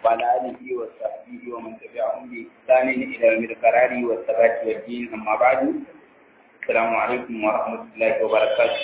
وعلى آله وصحبه ومن تبعهم بإحسان إلى يوم القرار والثبات والدين أما بعد السلام عليكم ورحمة الله وبركاته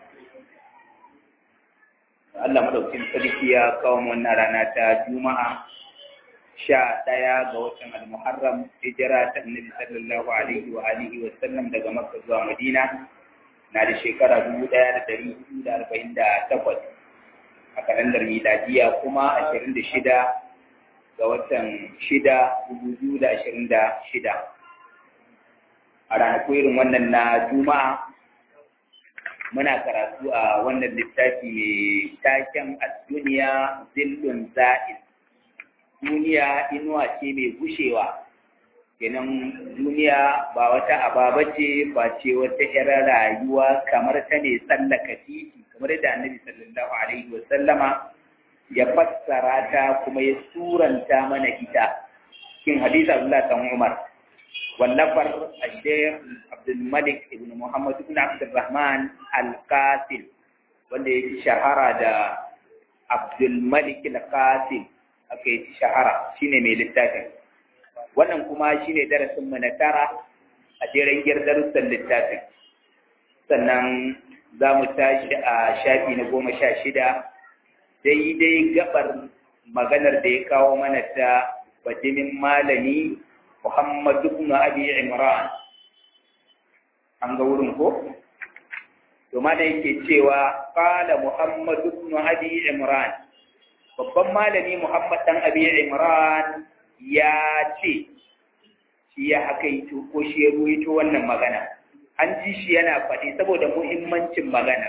Allah madaukin sarki ya kawo wannan rana ta Juma'a sha ɗaya ga watan Al-Muharram hijira ta Annabi sallallahu alaihi wa alihi wa sallam daga Makka zuwa Madina na da shekara dubu ɗaya da ɗari hudu da arba'in da takwas a kalandar miladiya kuma ashirin da shida ga watan shida dubu biyu da ashirin da shida a ranaku irin wannan na Juma'a muna karatu a wannan littafi mai taken a duniya zillun za'il duniya inuwa ce mai gushewa kenan duniya ba wata ababa ce ba ce wata irin rayuwa kamar ta ne tsallaka titi kamar da annabi sallallahu alaihi wa sallama ya fassara ta kuma ya suranta mana ita cikin hadisi Abdullah dan Umar wallafar Sheikh Abdul Malik ibn Muhammad ibn Abdul Rahman Al-Qasim wanda ya shahara da Abdul Malik Al-Qasim aka yi shahara shine mai littafin wannan kuma shine darasin mu na tara a jeren darussan littafin sannan za mu tashi a shafi na goma sha shida daidai gabar maganar da ya kawo mana ta bajimin malami Muhammad ibn Abi Imran an ga wurin ko to ma da yake cewa qala Muhammad ibn Abi Imran babban malami Muhammad dan Abi Imran ya ce shi ya hakaito ko shi ya ruwaito wannan magana an ji shi yana faɗi saboda muhimmancin magana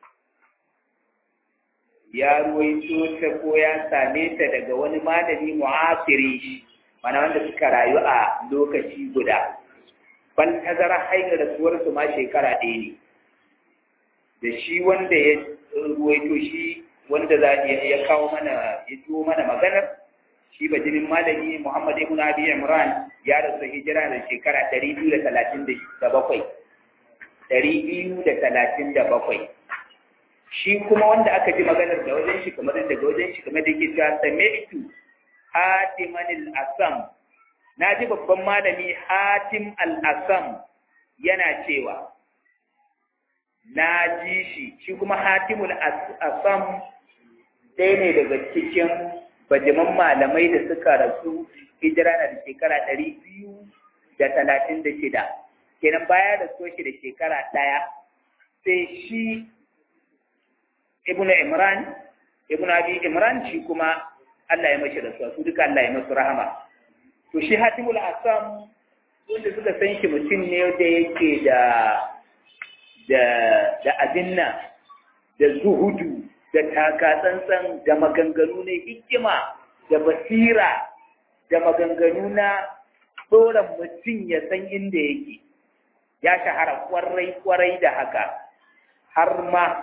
ya ruwaito ta ko ya same ta daga wani malami mu'asiri shi mana wanda suka rayu a lokaci guda ban tazara hanyar rasuwar su ma shekara ɗaya ne da shi wanda ya ruwaito shi wanda za ya kawo mana ya tuwo mana maganar shi bajimin malami Muhammad ibn Abi Imran ya rasu hijira da shekara 237 237 shi kuma wanda aka ji maganar da wajen shi kamar daga wajen shi kamar da yake cewa sami'tu Hatiman al-Asam na ji babban malami Hatim al-Asam yana cewa na ji shi shi kuma Hatim al-Asam ɗaya ne daga cikin bajiman malamai da suka rasu hijira na da shekara ɗari biyu da talatin da shida kenan baya da so shi da shekara ɗaya sai shi ibnu imran ibnu abi imran shi kuma Allah ya mashi rasuwa su duka Allah ya masu rahama to shi hatimul asam wanda suka san shi mutum ne da yake da da da abinna da zuhudu da takatsantsan da maganganu na hikima da basira da maganganu na tsoron mutum ya san inda yake ya shahara kwarai kwarai da haka har ma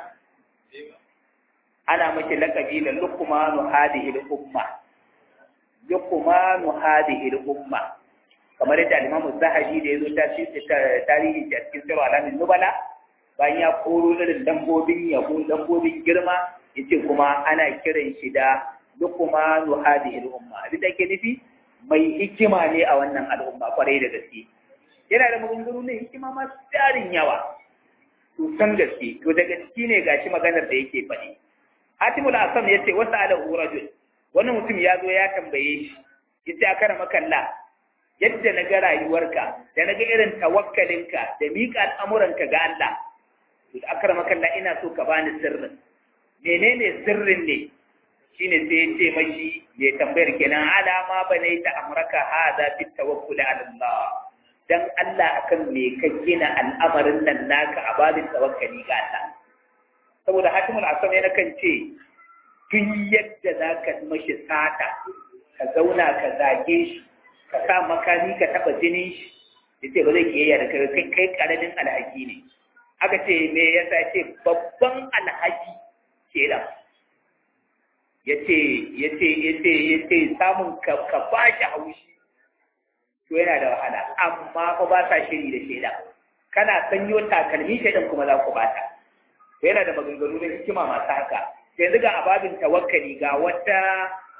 ana mace lakabi da lukumanu hadihi umma lukumanu hadihi umma kamar yadda alimamu zahabi da ya zo tarihi a cikin sirwa alamin nubala bayan ya koro irin lambobin yabo lambobin girma yace kuma ana kiran shi da lukmanu hadhihi al-umma abin da ke nufi mai hikima ne a wannan al'umma kwarai da gaske yana da maganganu ne hikima masu tarin yawa to san gaske to daga ciki ne gashi maganar da yake faɗi Hatimul Asam yace wasa ala urajul wannan mutum ya zo ya tambaye shi yace akara makalla yadda na ga rayuwarka da na ga irin tawakkalinka da miƙa al'amuranka ga Allah to akara makalla ina so ka bani sirrin menene sirrin ne shine sai ya ce mashi mai tambayar kenan alama bane ta amraka hada fi tawakkul ala Allah dan Allah akan me ka gina al'amarin nan naka a babin tawakkali ga Allah saboda hatimul asam yana kan ce tun yadda zaka mashi sata ka zauna ka zage shi ka sa makami ka taba jinin shi yace ba zai kiyaya da kai kai karamin alhaki ne aka ce me yasa ce babban alhaki kenan yace yace yace yace samun ka ka bashi haushi to yana da wahala amma fa ba sa shiri da sheda kana sanyo takalmi shaidan kuma za ku bata to yana da maganganu na hikima masu haka yanzu ga ababin tawakkali ga wata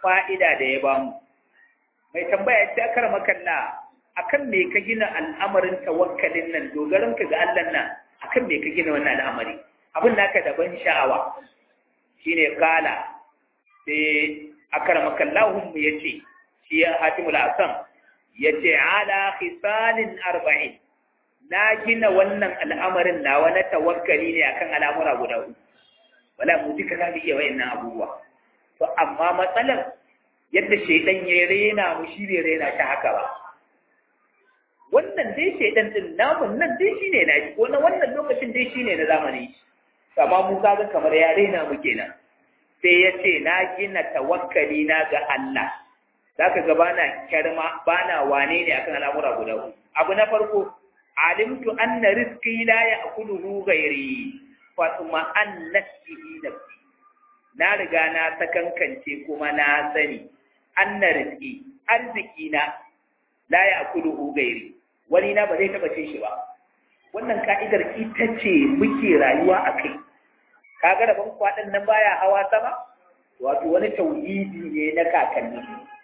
fa'ida da ya bamu mai tambaya ce akar makalla akan me ka gina al'amarin tawakkalin nan dogaran ka ga Allah nan akan me ka gina wannan al'amari abin naka da ban sha'awa shine kala sai akar makallahum yace shi ya hatimul asam yace ala khisalin arba'in na gina wannan al'amarin nawa na tawakkali ne akan al'amura guda uku wala mu duka za mu iya wayannan abubuwa to amma matsalar yadda shaidan ya rena mu shi bai rena ta haka ba wannan dai shaidan din namun nan dai shine na shi ko na wannan lokacin dai shine na zamani amma mu kaga kamar ya rena mu kenan sai ya ce na gina tawakkali na ga Allah zaka ga bana kyarma bana wane ne akan al'amura guda uku abu na farko alimtu anna rizqi la ya'kuluhu ghairi fa tuma annasihi nafsi na riga na sakankance kuma na sani anna rizqi arziki na la ya'kuluhu ghairi wani na ba zai taba cin shi ba wannan ka'idar ita ce muke rayuwa a kai kaga rabon kwaɗin nan baya hawa sama wato wani tauhidi ne na kakanni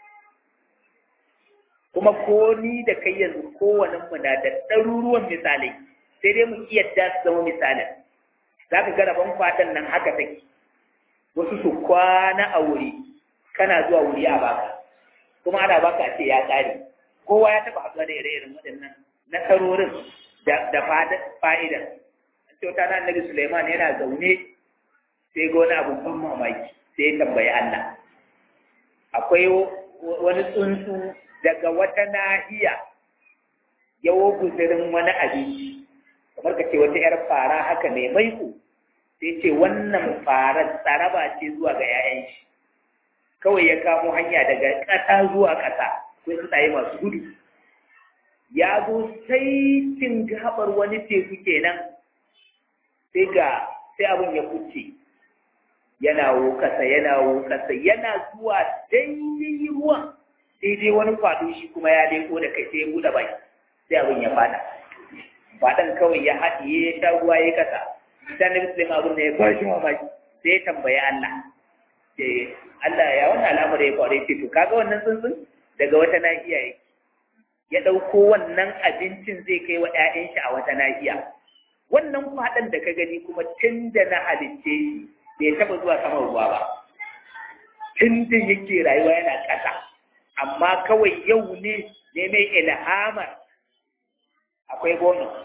kuma ko ni da kai yanzu kowane mu na da ɗaruruwan misalai sai dai mu iya da su zama misalin za ka ga rabon kwaɗin nan haka take wasu su kwana a wuri kana zuwa wuri a baka kuma ana baka a ce ya ƙare kowa ya taɓa haɗuwa da ire-iren waɗannan nasarorin da fa'ida kyauta na annabi Suleiman yana zaune sai ga wani abu ban mamaki sai ya tambayi Allah akwai wani tsuntsu daga wata nahiya yawo guzirin wani abinci kamar ka ce wata ‘yar fara haka mai maiko sai ce wannan farar tsaraba ce zuwa ga ‘ya'yan shi kawai ya kamo hanya daga ƙasa zuwa ƙasa ko tsuntsaye masu gudu ya zo sai cin gabar wani teku kenan sai ga sai abin ya kuce yana wokasa yana wokasa yana zuwa daidai ruwan daidai wani kwado shi kuma ya leko da kai sai ya buɗe baki sai abin ya fada fadan kawai ya haɗiye ya sha ruwa ya kasa sai na bisu abin da ya ba shi mamaki sai ya tambayi Allah sai Allah ya wannan al'amari ya kware ce to kaga wannan tsuntsun daga wata nahiya yake ya ɗauko wannan abincin zai kai wa ‘ya'yan shi a wata nahiya wannan faɗan da ka gani kuma tun da na halicce shi bai taɓa zuwa saman ruwa ba tun da yake rayuwa yana ƙasa amma kawai yau ne ne mai ilhamar akwai bonus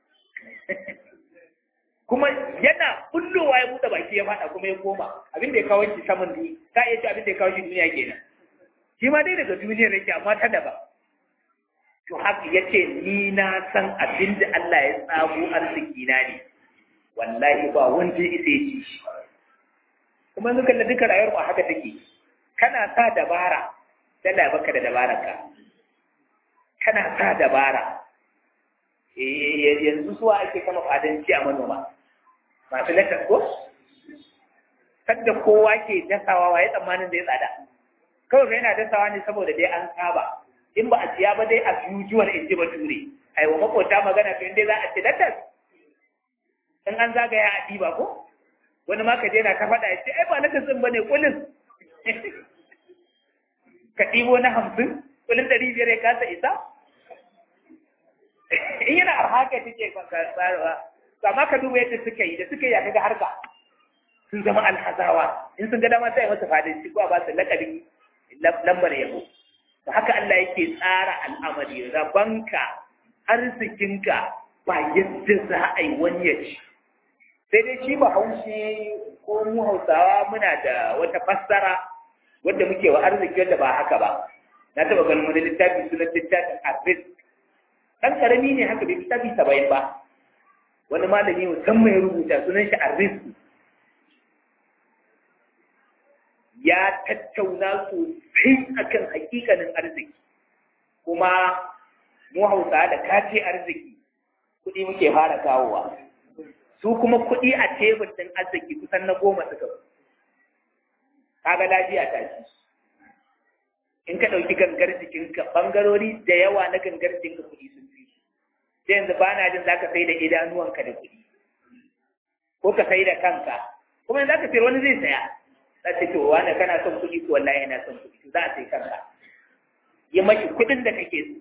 kuma yana bullowa ya buɗe baki ya faɗa kuma ya koma abin da ya kawo shi saman duniya ta iya ce abin da ya kawo shi duniya kenan shi ma dai daga duniya nake amma ta daban to haka ya ce ni na san abin da Allah ya tsago arziki na ne wallahi ba wanda ya isa ya ci shi kuma yanzu kalla duka rayuwar mu haka take kana sa dabara dala baka da dabarar ka kana sa dabara yanzu suwa ake kama fadanci a manoma masu lakas ko sadda kowa ke dasawa waye tsammanin da ya tsada kawai ka yana dasawa ne saboda dai an saba in ba a siya ba dai a usual in ji bature ai wa makota magana to inda za a ci latas in an zagaya a ɗiba ko wani ma ka je na ka faɗa ya ce ai ba latas ɗin ba ne kulin ka ɗibo na hamsin kulin ɗari biyar ya kasa isa in yana arha ka take tsarawa to amma ka duba yadda suka yi da suka yi a kaga harka sun zama alhazawa in sun ga dama sai masa fadin ko ba su lakabin lambar yabo da haka Allah yake tsara al'amari rabanka arzikinka ba yadda za a yi wani ya ci sai dai shi ba haushe ko mu hausawa muna da wata fassara wadda muke wa arziki wadda ba haka ba na taɓa ganin wani littafi sunan littafin arzik ɗan ƙarami ne haka bai littafi saba'in ba wani malami musamman ya rubuta sunan shi arzik ya tattauna sosai akan hakikanin arziki kuma mu hausa da kace arziki kuɗi muke fara kawowa su kuma kuɗi a tebur ɗin arziki kusan na goma suka kaga lafiya ta ci in ka ɗauki gangar jikinka ɓangarori da yawa na gangar jikinka kuɗi sun fi sai yanzu ba na jin za ka sai da idanuwanka da kuɗi ko ka sai da kanka kuma yanzu za ka sayar wani zai saya za ta ce wani kana son kuɗi ko wallahi yana son kuɗi za a sai kanka yi mashi kuɗin da kake so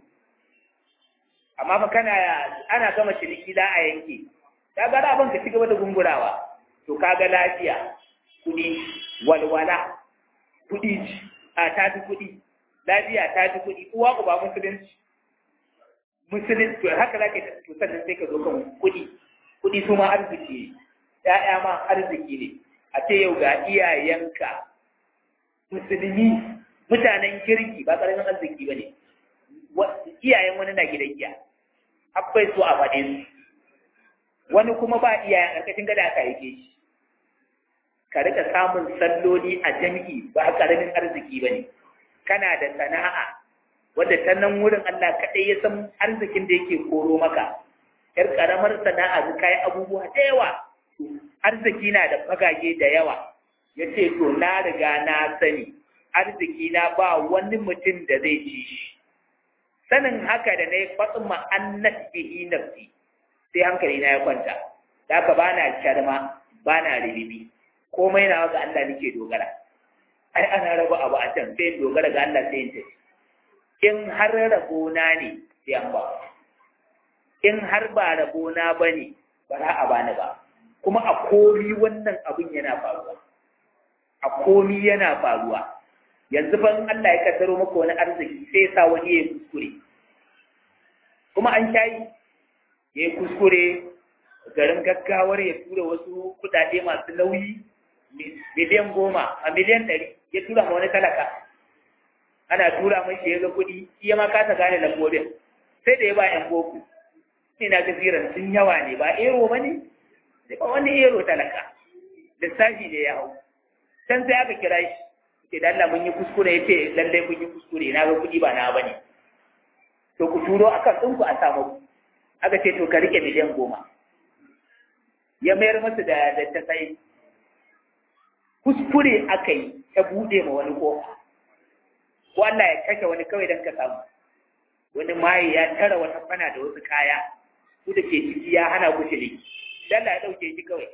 amma fa kana ana gama ciniki za a yanke ka ga abin ka ci gaba da gungurawa to kaga lafiya kuɗi walwala kuɗi a ta fi kuɗi lafiya ta fi kuɗi uwa ku ba musulunci musulunci to haka za ka yi to sannan sai ka zo kan kuɗi kuɗi su ma arziki ne ‘ya'ya ma arziki ne a ce yau ga iyayenka musulmi mutanen kirki ba ƙaramin arziki ba ne iyayen wani na gidan giya akwai su a faɗe su wani kuma ba iyayen ƙarƙashin gada aka yake shi ka rika samun salloli a jami'i ba ƙaramin arziki ba ne kana da sana'a wadda ta nan wurin Allah kaɗai ya san arzikin da yake koro maka ‘yar ƙaramar sana'a su kayi abubuwa da yawa arziki na da fagage da yawa ya ce to na riga na sani arziki na ba wani mutum da zai ci shi sanin haka da na yi fatsin ma'annat bihi nafsi sai hankali na ya kwanta da haka ba na kyarma ba na ribibi komai na ga Allah nake dogara ai ana raba abu a can sai dogara ga Allah sai in tafi in har rabona ne sai an ba in har ba rabona ba ne ba za a bani ba kuma a komi wannan abin yana faruwa a komi yana faruwa yanzu ban Allah ya kaddaro maka wani arziki sai sa wani ya kuskure kuma an shayi ya kuskure garin gaggawar ya tura wasu kudade masu nauyi miliyan goma a miliyan ɗari ya tura ma wani talaka ana tura mai shi ya ga kuɗi iya ma kasa gane lambobin sai da ya ba yan boko ina gaziran sun yawa ne ba ero ba ne sai ba wani ero talaka lissafi ne ya hau can sai aka kira shi ce da Allah mun yi kuskure ya ce lallai mun yi kuskure na ga kuɗi ba na ba ne to ku turo a kan ɗinku a samu aka ce to ka rike miliyan goma ya mayar masa da da ta sai kuskure aka yi ta buɗe ma wani kofa ko Allah ya kashe wani kawai don ka samu wani maye ya tara wata fana da wasu kaya ku da ke ciki ya hana ku shiri Allah ya ɗauke shi kawai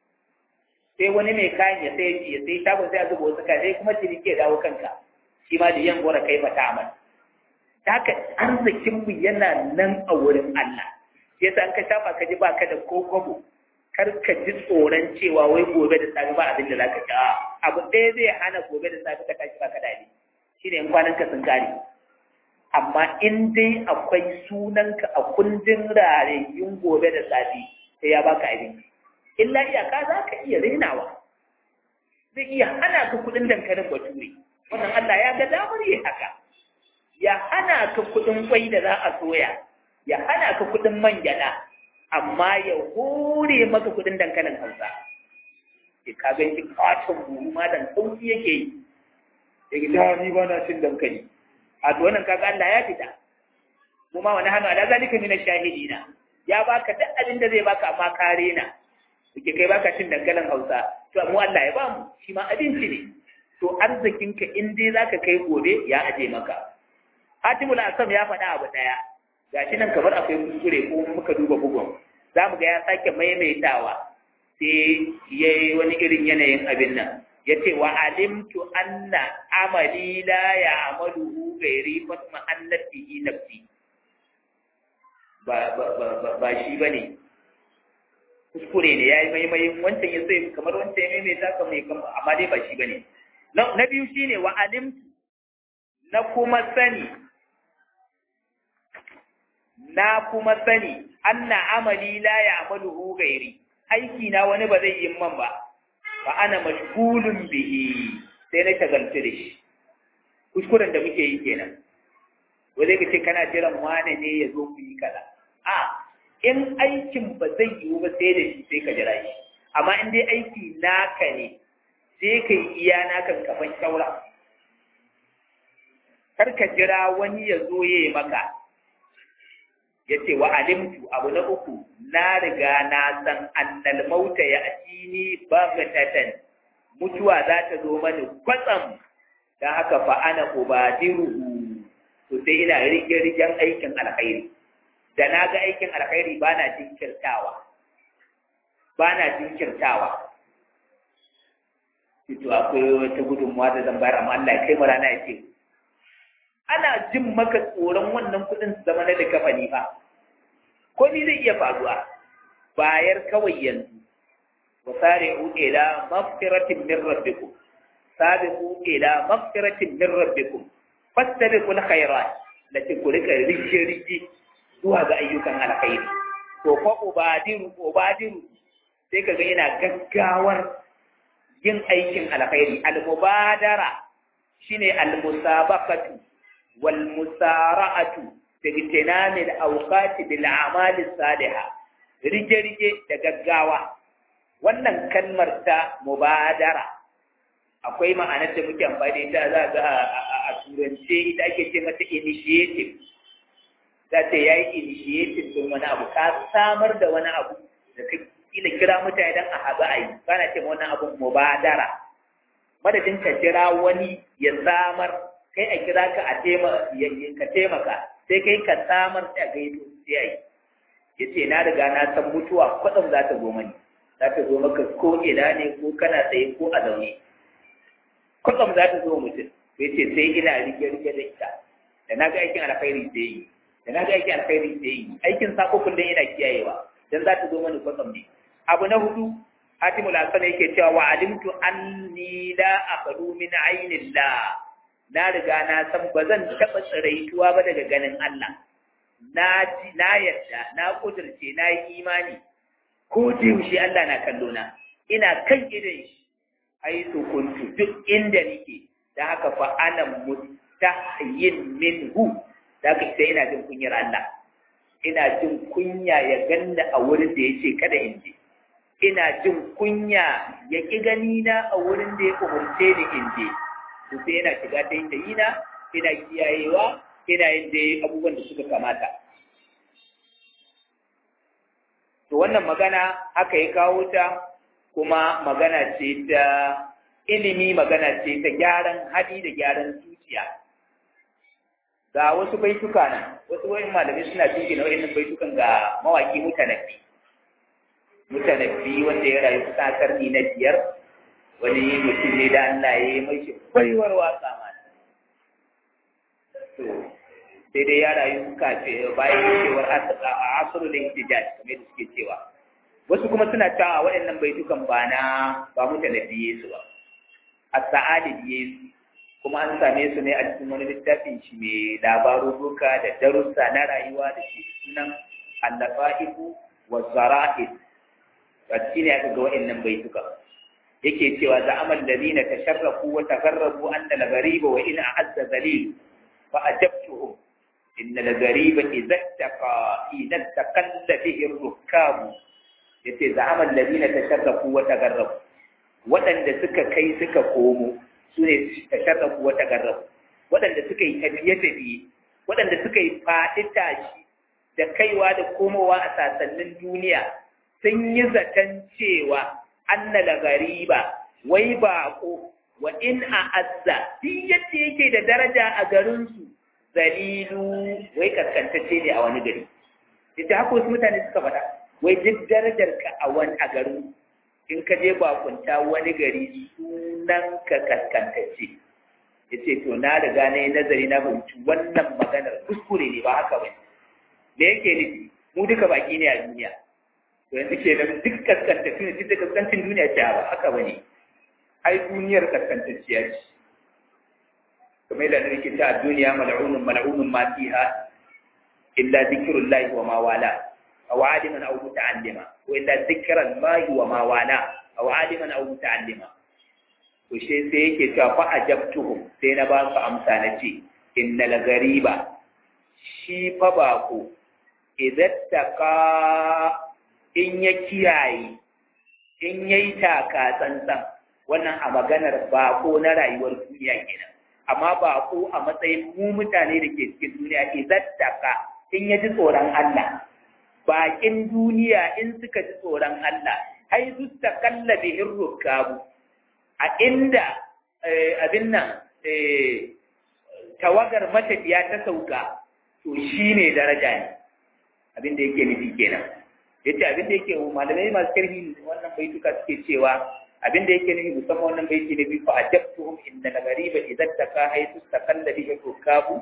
sai wani mai kayan ya sai ya sai shagon sai a zuba wasu kaya sai kuma ciniki ya dawo kanka shi ma da yan gora kai fata amal ta haka arzikinmu yana nan a wurin Allah sai sa an ka shafa ka ji ba ka da ko kwabo kar ka ji tsoron cewa wai gobe da safe ba abin da za ka ci abu ɗaya zai hana gobe da safe ka tashi ba ka dadi shi ne in kwanan ka sun kare amma in dai akwai sunanka a kundin rarayyun gobe da safe sai ya baka abinci illa iyaka za ka iya rainawa zai iya hana ka kuɗin dankalin bature wannan Allah ya ga damar yi haka ya hana ka kuɗin kwai da za a soya ya hana ka kuɗin man gyaɗa amma ya hore maka kuɗin dankalin hausa ke ka gan shi katon buhu ma dan sauki yake yi ya gida ni ba na cin dankali a to wannan kaga Allah ya fita mu ma wani hannu ala zalika min shahidina ya baka duk abin da zai baka amma kare na kike kai baka cin dankalin hausa to mu Allah ya ba mu shi ma abinci ne to arzikinka in dai zaka kai gobe ya aje maka Hatimul Asam ya faɗa abu ɗaya gashi nan kamar akwai kuskure ko muka duba bugun za mu ga ya sake maimaitawa sai ya yi wani irin yanayin abin nan ya ce wa alimtu anna amali la ya amalu gairi fatma annati nafsi ba ba shi ba ne kuskure ne ya yi maimayin wancan ya sai kamar wancan ya maimaita ka mai kama amma dai ba shi ba ne na biyu shine wa alimtu na kuma sani na kuma sani anna amali la ya'maluhu ghairi aiki na wani ba zai yi man ba fa ana mashghulun bihi sai na shagaltu da shi kuskuren da muke yi kenan wanda ka ce kana jiran wane ne ya zo ku yi kaza a in aikin ba zai yiwu ba sai da shi sai ka jira shi amma in dai aiki naka ne sai ka yi iya nakan kamar shaura kar ka jira wani ya zo ya yi maka ya ce wa alimtu abu na uku na riga na san annal mauta ya atini bagatatan mutuwa za ta zo mani kwatsam don haka fa ana ubadiruhu to sai ina rige rigen aikin alkhairi da na ga aikin alkhairi ba na jinkirtawa ba na jinkirtawa to akwai wata gudunmuwa da zan bayar amma Allah ya kai mu rana ya ce ana jin maka tsoron wannan kuɗin su zama na da kafani fa ko ni zai iya faruwa bayar kawai yanzu wa sari'u ila maghfiratin min rabbikum sabiqu ila maghfiratin min rabbikum fastabiqul khairat lati ku rika rike rike zuwa ga ayyukan alkhairi to fa ubadiru ubadiru sai kaga ina gaggawar yin aikin alkhairi al-mubadara shine al-musabaqatu wal musara'atu tajtinami al-awqati bil a'mali salihah rige rige da gaggawa wannan kalmar ta mubadara akwai ma'anar da muke amfani da ita za ga a turance ita ake ce mata initiative za ta yayi initiative din wani abu ka samar da wani abu da ka kila kira mutane dan a haɗu a yi kana ce wannan abun mubadara madadin ka kira wani ya samar kai a kira ka a ka taimaka sai kai ka samar sai a gaito sai a yi ya ce na riga na san mutuwa kwatsam za ta zo mani za ta zo maka ko ina ne ko kana tsaye ko a zaune kwatsam za ta zo mutum ya ce sai ina rike rike da ita da na ga aikin alkhairi sai yi da na ga aikin alkhairi sai yi aikin sako kullum ina kiyayewa dan za ta zo mani kwatsam ne abu na hudu hatimul hasan yake cewa wa alimtu anni la aqdu min ainillah na riga na san ba zan taɓa tsiraituwa ba daga ganin Allah na ji na yadda na kudurce na yi imani ko da yaushe Allah na kallo na ina kan idan shi ai to kuntu duk inda nake da haka fa ana mustahyin minhu da haka sai ina jin kunyar Allah ina jin kunya ya ganna a wurin da yace kada in je ina jin kunya ya ki gani na a wurin da ya umurce ni in je to sai yana shiga ta yin da yina ina kiyayewa ina yin da abubuwan da suka kamata to wannan magana haka ya kawo ta kuma magana ce ta ilimi magana ce ta gyaran hali da gyaran zuciya ga wasu baituka nan wasu wayan malamai suna jingina wayannan baitukan ga mawaki mutanabbi mutanabbi wanda ya rayu kusa karni na biyar wani mutum ne da Allah ya yi mai baiwar waka ma to sai dai ya rayu kafe bayan cewar a asiru da ihtijaj kamar da suke cewa wasu kuma suna cewa waɗannan baitukan ba na ba mutanabbi Yesu ba as-sa'adi Yesu kuma an same su ne a cikin wani littafin shi mai labaruruka da darussa na rayuwa da ke sunan al-lafa'ifu wa zara'id a cikin ne aka ga waɗannan baitukan yake cewa za'amal ladina tasharrafu wa tagharrabu anna al-ghariba wa in a'azza zalil fa ajabtuhum inna al-ghariba idza taqa idza taqalla bihi ar-rukkab yace za'amal ladina tasharrafu wa tagharrabu waɗanda suka kai suka komo su ne tasharrafu wa tagharrabu waɗanda suka yi tafiye-tafiye waɗanda suka yi faɗi tashi da kaiwa da komowa a sasannin duniya sun yi zaton cewa anna la gariba wai baƙo wa in a azza duk yadda yake da daraja a garinsu zalilu wai kaskantacce ne a wani gari ita haka wasu mutane suka faɗa wai duk darajar ka a wani a garin in ka je bakunta wani gari sunan ka kaskantacce ya ce to na riga na yi nazari na fahimci wannan maganar kuskure ne ba haka ba me yake nufi mu duka baki ne a duniya to yanzu ke nan duk kaskantacce ne duk da kaskancin duniya ce ba haka ba ne ai duniyar kaskantacciya ce kamar yadda na rike ta a duniya mal'unun mal'unun ma fiha illa zikrullahi wa ma wala aw aliman aw muta'allima wa illa zikrullahi wa ma wala aw aliman aw muta'allima to she sai yake cewa fa ajabtuhum sai na ba su amsa na ce innal gariba shi fa bako idan taka in ya kiyaye in yayi taka tsantsan wannan a maganar bako na rayuwar duniya kenan amma bako a matsayin mu mutane da ke cikin duniya idan taka in ya ji tsoron Allah bakin duniya in suka ji tsoron Allah ai su takalla bihin rukabu a inda abin nan tawagar matafiya ta sauka to shi ne daraja ne abin da yake nufi kenan yace abin da yake malamai masu karfi wannan baituka suke cewa abin da yake nufi musamman wannan baiti na biyu fa ajabtuhum inna al-ghariba idza taka haythu takalla bihi tukabu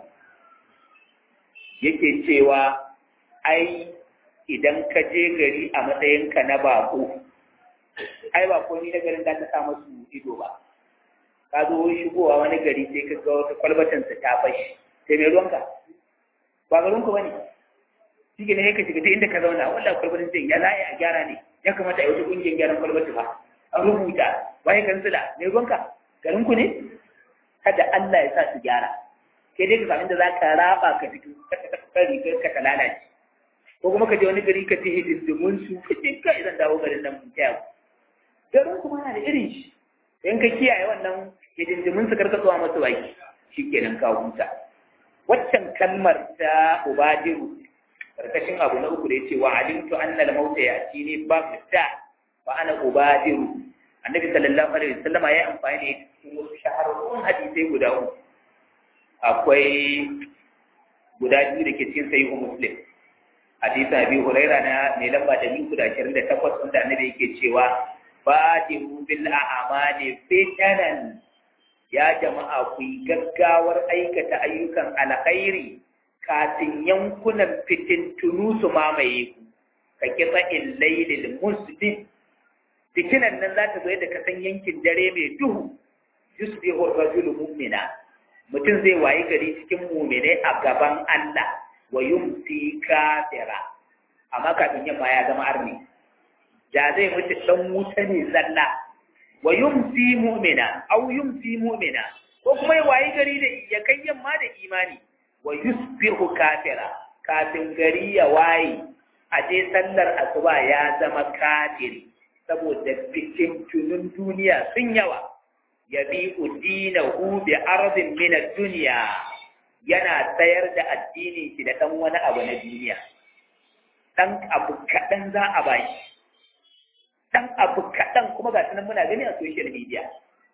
yake cewa ai idan ka je gari a matsayinka na bako ai ba ni na garin da ta sa masu ido ba ka zo shigowa wani gari sai ka ga wata kwalbatansa ta fashi sai mai ruwanka ba garinku ba ne shi ne ka shiga ta inda ka zauna wanda kwalbatin sai ya laye a gyara ne ya kamata a yi wata ƙungiyar gyaran kwalbati ba an rubuta waye kansila mai ruwanka garinku ne kada Allah ya sa su gyara sai dai ka sami da za ka raba ka fito ka ta kari ka ta lalace ko kuma ka je wani gari ka ce hidindimun su ka ce kai zan dawo garin nan mun taya garin kuma na da irin shi in ka kiyaye wannan hidindimun su karka zuwa masu baki shikenan ka huta waccan kalmar ta ubadiru karkashin abu na uku da yace wa alimtu anna al-mauta ya'tini bagda wa ana ubadiru annabi sallallahu alaihi wasallam ya yi amfani da cikin wasu shahararrun hadisai guda uku akwai guda biyu da ke cikin sahihu muslim hadisin abi huraira na mai lamba da biyu da ashirin da takwas wanda annabi yake cewa badiru bil a'mali fitanan ya jama'a ku yi gaggawar aikata ayyukan alkhairi kafin yankunan fitintunu su mamaye ku ka kitsa illailil muslim fitinan nan za ta zo yadda ka san yankin dare mai duhu yusbihu rajulu mu'mina mutum zai wayi gari cikin mu'mine a gaban Allah wa yumsi kafira amma kafin yamma ya zama arni da zai mutu dan wuta ne zalla wa yumsi mu'mina aw yumsi mu'mina ko kuma ya wayi gari da ya kai yamma da imani wa yusbihu kafira kafin gari ya waye a je sallar asuba ya zama kafiri saboda bikin tunun duniya sun yawa ya bi udinahu bi ardin min ad-dunya yana sayar da addinin shi da dan wani abu na duniya dan abu kadan za a bashi dan abu kadan kuma ga sunan muna gani a social media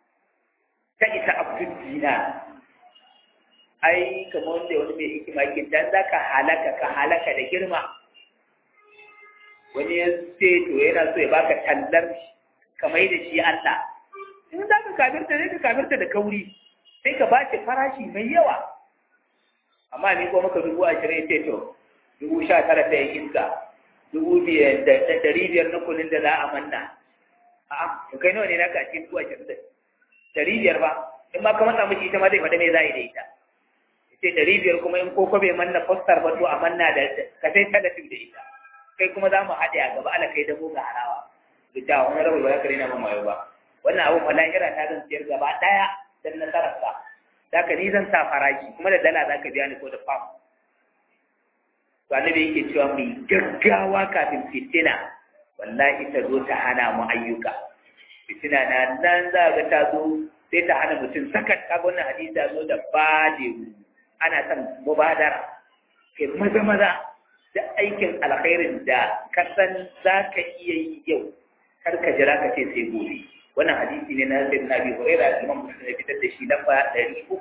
ta ita abdul dina ai kamar wanda wani mai hikima ke dan zaka halaka ka halaka da girma wani ya ce to yana so ya baka tallar kamar da shi Allah in za ka kafirta sai ka kafirta da kauri sai ka bace farashi mai yawa amma ni ko maka dubu ashirin ce to dubu sha tara ta yin iska dubu biyar da ɗari biyar na kunin da za a manna a'a to kai nawa ne naka a cikin dubu ashirin da ɗari biyar ba in ma ka matsa miki ita ma zai faɗa me za a yi da ita ce ɗari biyar kuma in koko bai manna fostar ba to a manna da ka sai talafin da ita kai kuma za mu haɗe a gaba ala kai da mu ga harawa duk da wani rabu ba za ka rena man wayo ba wannan abun fa lahira ta zan siyar gaba ɗaya dan nasarar sa za ka ni zan sa farashi kuma da dala za ka biya ni ko da fam to annabi yake cewa mai gaggawa kafin fitina wallahi ta zo ta hana mu ayyuka fitina na nan za ga ta zo sai ta hana mutum sakat kaga wannan hadisi ta zo da bade ana son mubadara kai maza maza da aikin alkhairin da ka san za ka iya yi yau kar ka jira ka ce sai gobe wannan hadisi ne na sayyidina Abi Hurairah Imam Muslim ya fitar da shi lamba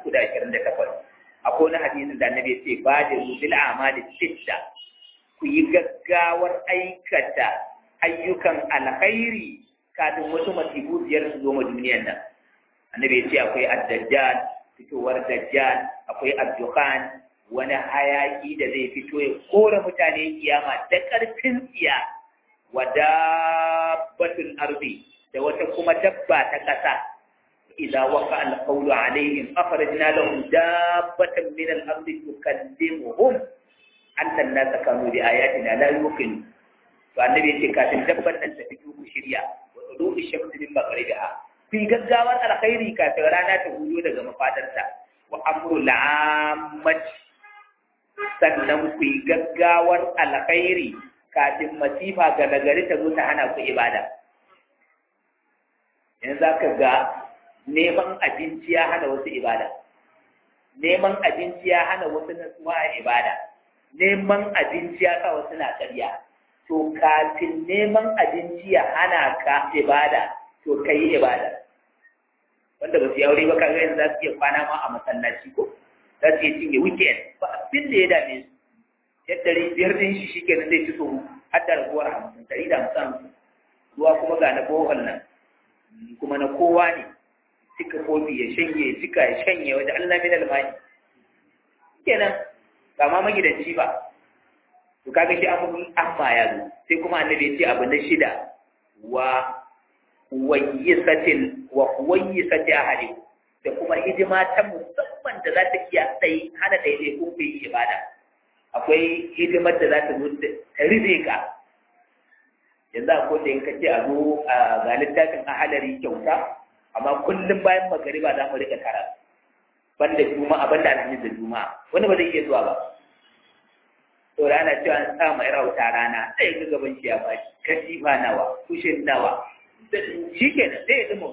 328 akwai wani hadisin da Annabi ya ce ba da bil amali sitta ku yi gaggawar aikata ayyukan alkhairi kafin wasu masifu biyar su zo ma duniyar nan Annabi ya ce akwai ad-dajjal fitowar dajjal akwai ad-dukhan wani hayaki da zai fito ya kora mutane kiyama da ƙarfin tsiya wa dabbatul ardi da wata kuma dabba ta ƙasa idza waqa al-qawlu alaihim akhrajna lahum dabbatan min al-ardi tukallimuhum anna an-nasa kanu bi ayatina la yuqinu to annabi yace kafin dabban nan ta fito ku shirya wa tulu'i shamsi min maghribiha fi gaggawar alkhairi kafin rana ta hudo daga mafadarta wa amru al sannan ku yi gaggawar alkhairi kafin masifa ga nagari ta zo ta hana ku ibada yanzu za ka ga neman abinci ya hana wasu ibada neman abinci ya hana wasu nasuwa a ibada neman abinci ya sa wasu na ƙarya to kafin neman abinci ya hana ka ibada to ka yi ibada wanda ba su yi aure ba kaga yanzu za su iya kwana ma a masallaci ko za su iya cinye weekend ba abin da ya dame su yadda biyar din shi shi kenan zai ci tsoro har da raguwar hamsin ɗari da hamsin ruwa kuma ga na bohol nan kuma na kowa ne cika kofi ya shanye ya cika ya shanye wajen Allah min almani kenan ba ma magidanci ba to kaga shi abu amma ya zo sai kuma annabi ya ce abu na shida wa wayyisatil wa wayyisati ahli da kuma hidima ta musamman da za ta iya tsayi hana daidai kun fi ibada akwai hidimar da za ta zo ta rufe ka yanzu akwai da in ka ce a zo a ga littafin ahalari kyauta amma kullum bayan magariba za mu rika tara banda juma'a banda alhamis da juma'a wani ba zai iya zuwa ba to da ana cewa an sa mai rauta rana sai ga gaban shi ya bashi katifa nawa kushin nawa shi kenan sai ya zama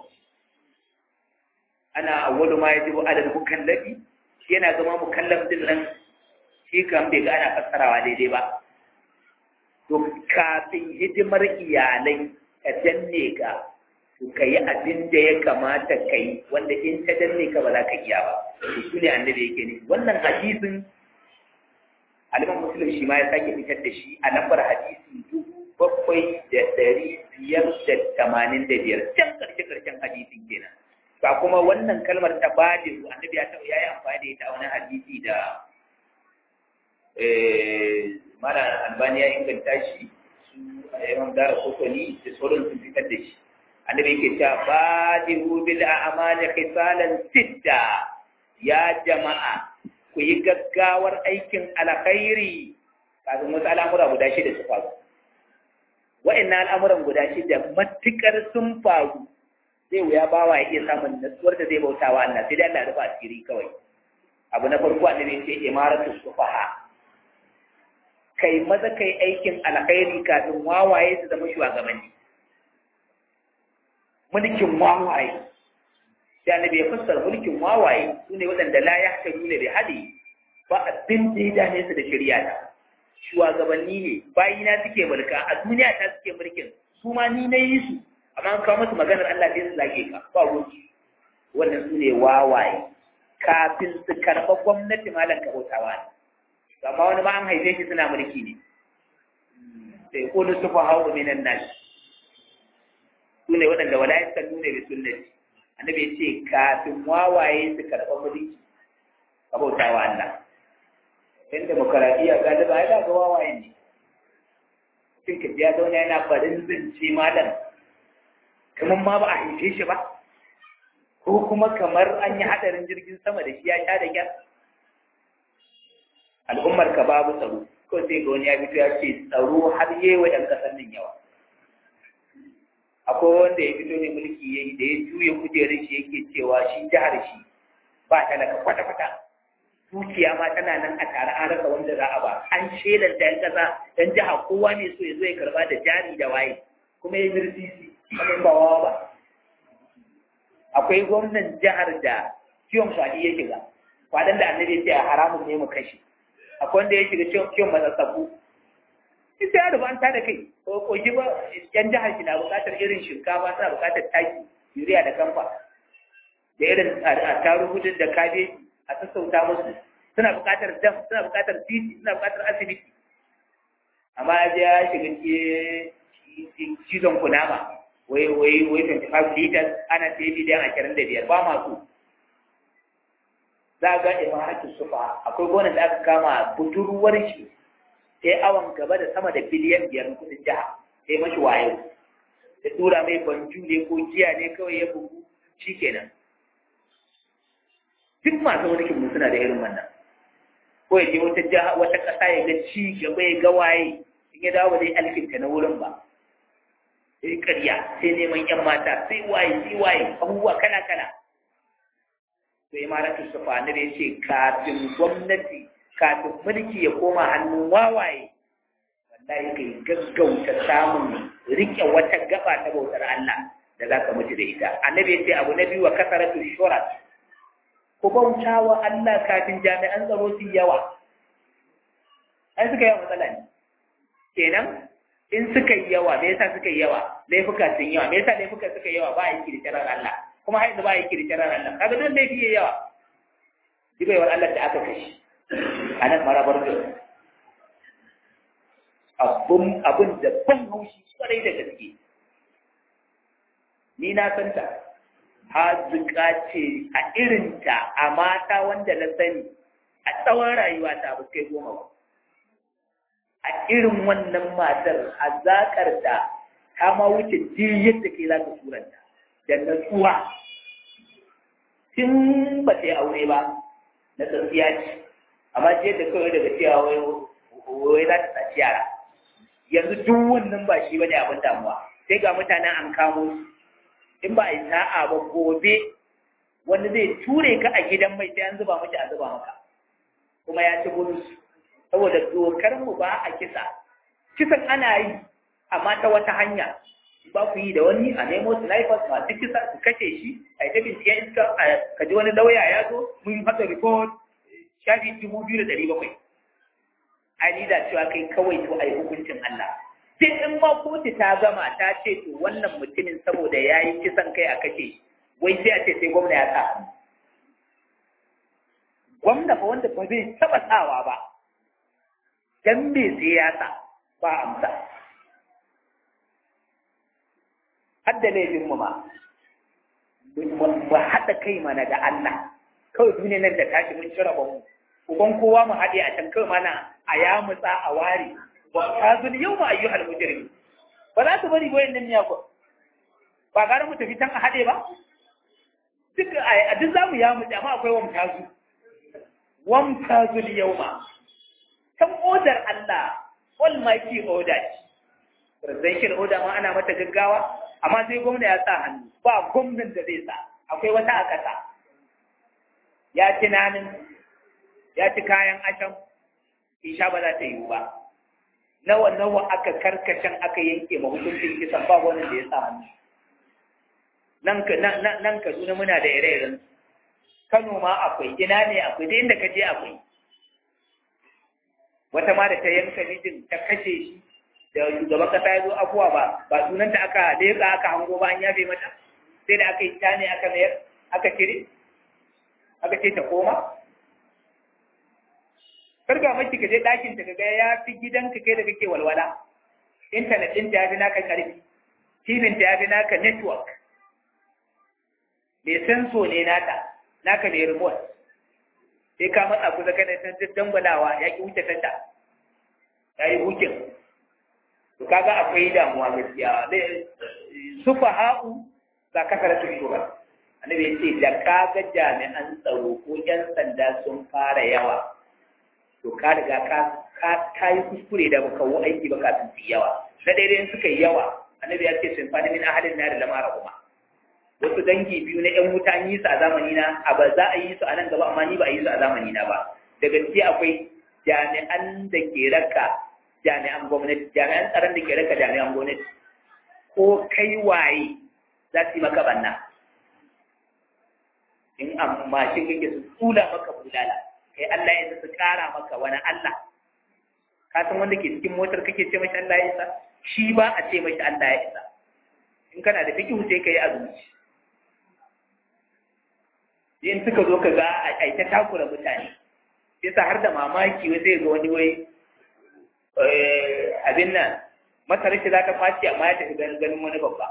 ana awwalu ma yajibu ala al-mukallafi shi yana zama mukallaf din nan shi kan bai ga ana fassarawa daidai ba to kafin hidimar iyalai ka danne ka to ka yi abin da ya kamata ka yi wanda in ta danne ka ba za ka iya ba to shi ne annabi yake ne wannan hadisin aliman muslim shi ma ya sake fitar da shi a lambar hadisi dubu bakwai da ɗari biyar da tamanin da biyar can ƙarshe ƙarshen hadisin kenan ba kuma wannan kalmar ta bade annabi ya taɓa yayi amfani da ita a wani hadisi da mala albani ya inganta shi su imam dara kokoni da sauran sun fitar da shi annabi yake cewa badihu bil a'mali khisalan sitta ya jama'a ku yi gaggawar aikin alkhairi kafin wasu al'amura guda shida su faru wa'annan al'amuran guda shida matukar sun faru zai wuya bawa ya iya samun natsuwar da zai bauta wa Allah sai dai Allah rufa asiri kawai abu na farko annabi ce imaratu sufaha kai maza kai aikin alkhairi kafin wawaye su zama shugabanni mulkin wawaye sai annabi ya fassara mulkin wawaye sune waɗanda la yahtaru bi hadi ba abin da ya dane su da shari'a ta shugabanni ne bayina suke mulka a duniya ta suke mulkin su ma ni na yi su amma an kawo musu maganar Allah sai su zage ka ba wuce wannan su ne wawaye kafin su karɓa gwamnati malam ka bautawa ne amma wani ma an haife shi suna mulki ne sai ko su fa hawo minan nas su ne waɗanda wala yasallu ne bi sunnati annabi ya ce kafin wawaye su karɓa mulki ka bautawa Allah in demokaradiyya galiba ya daga wawaye ne sai ka biya zauna yana barin zance malam kamar ma ba a haife shi ba ko kuma kamar an yi hadarin jirgin sama da shi ya sha da gyar al'ummar ka babu tsaro ko sai ga wani ya fito ya ce tsaro har yi wa ‘yan ƙasar nan yawa akwai wanda ya fito ne mulki ya yi da ya juya kujerar shi yake cewa shi jihar shi ba talaka kwata-kwata dukiya ma tana nan a tare an rasa wanda za a ba an shelar da ‘yan ƙasa dan jiha kowa ne so ya zo ya karba da jari da waye kuma ya mirsisi kamar ba wawa ba akwai gwamnan jihar da kiwon kwaɗi ya shiga kwaɗan da annabi ya ce a haramun ne mu kashe akwai wanda ya shiga kiwon matsatsaku ita ya rufa ta da kai ko shi ba yan jihar shi na buƙatar irin shinkafa suna buƙatar taki yuriya da kamfa da irin tarihudin da kabeji a sassauta musu suna buƙatar dam suna buƙatar titi suna buƙatar asibiti amma ya shiga cizon kunama wai wai wai 25 liters ana sai miliyan ashirin da biyar ba masu za ga imaratu sufa akwai gonar da aka kama budurwar shi sai awon gaba da sama da biliyan biyar kudin jiha sai mashi wayo da tura mai banju ne ko jiya ne kawai ya bugu shikenan duk masu mulkin mu suna da irin wannan ko ya je wata jiha wata ƙasa ya ga ci gaba ya ga waye in ya dawo zai alkinta na wurin ba sai ƙarya sai neman ‘yan mata sai waye sai waye abubuwa kala kala sai imaratu sufa na da ya ce kafin gwamnati kafin mulki ya koma hannun wawaye wallahi kai gaggauta samun rike wata gaba ta bautar Allah da za ka mutu da ita annabi ya ce abu na biyu wa kasaratu shurat ku bauta wa Allah kafin jami'an tsaro su yawa ai suka yawa matsala ne kenan in suka yi yawa me yasa suka yi yawa laifuka sun yawa me yasa laifuka suka yi yawa ba a yi kirkirar Allah kuma haizu ba a yi kirkirar Allah kaga don laifi yayi yawa dibaiwar Allah da aka kashi a nan marabar da abun abun da ban haushi kwarai da gaske ni na san ta hazuka ce a irinta a mata wanda na sani a tsawon rayuwa ta ba kai goma ba a irin wannan matar hazakar ta ta ma wuce duk yadda ke za ka suranta da natsuwa tun ba ta yi aure ba na tsatsiya ce amma ce da kawai daga cewa wai wai za ta saci yara yanzu duk wannan ba shi bane abin damuwa sai ga mutanen an kamo su in ba a yi sa'a ba gobe wanda zai ture ka a gidan mai sai an zuba miki a zuba maka kuma ya ci bonus saboda dokar mu ba a kisa kisan ana yi amma ta wata hanya ba ku yi da wani a nemo snipers masu kisa su kashe shi a yi ta binciken iska ka ji wani lauya ya zo mun haɗa report shafi dubu biyu da ɗari bakwai a ni da cewa kai kawai to a yi hukuncin Allah sai in ma kotu ta gama ta ce to wannan mutumin saboda ya yi kisan kai a kashe wai sai a ce sai gwamna ya sa hannu gwamna fa wanda ba zai taɓa sawa ba dan me sai ya sa ba amsa har da laifin mu ma mu haɗa kai mana da Allah kawai duniyar nan da tashi mun cire mu uban kowa mu haɗe a can kawai mana a ya mutsa a ware wa kazul yau ma ayyuhal mujrim ba za su bari goyen nan miya ko ba gara mu tafi can a haɗe ba duk a duk zamu ya mutsa amma akwai wa mutazu wam kazul yau ma kan odar Allah almighty order presidential order ma ana mata gaggawa amma sai gwamna ya sa hannu ba gwamnan da zai sa akwai wata a ƙasa ya ci nanin ya ci kayan asham isha ba za ta yiwu ba nawa nawa aka karkashin aka yanke ma hukuncin kisan ba wani da ya sa hannu nan ka nan Kaduna muna da ire-iren Kano ma akwai ina ne akwai duk inda ka je akwai wata ma da ta yanka mijin ta kashe shi da shugaban kasa ya zo afuwa ba ba sunanta aka leƙa aka hango ba an yafe mata sai da aka yi ta ne aka mayar aka kire aka ce ta koma karga maki ka je ɗakin ta ga ya fi gidanka kai da kake walwala intanet ɗin ta yafi naka ƙarfi tibin ta yafi naka network mai senso ne nata naka ne remote sai ka matsa kusa kana san dangwalawa ya ki wuce tanta ya yi hukin to kaga akwai damuwa gaskiya sufa ha'u za ka fara su shugaba annabi ya ce da kaga jami'an tsaro ko yan sanda sun fara yawa to ka riga ka ka yi kuskure da baka wo aiki ba kafin su yawa na daidai suka yi yawa annabi ya ce sun fani min ahadin na da lamara kuma wasu dangi biyu na yan wuta an yi su a zamani na a ba za a yi su a nan gaba amma ni ba a yi su a zamani na ba da gaske akwai jami'an da ke raka jami'an gwamnati jami'an tsaron da ke raka jami'an gwamnati ko kai waye za su yi maka banna in amma shi kake su tsula maka bulala kai Allah ya su kara maka wani Allah ka san wanda ke cikin motar kake ce mashi Allah ya isa shi ba a ce mashi Allah ya isa in kana da fikihu sai ka yi azumci in suka zo ka ga a ta takura mutane yasa har da mamaki wai zai ga wani wai abin nan masarar shi za ta faci amma ya tafi ganin wani babba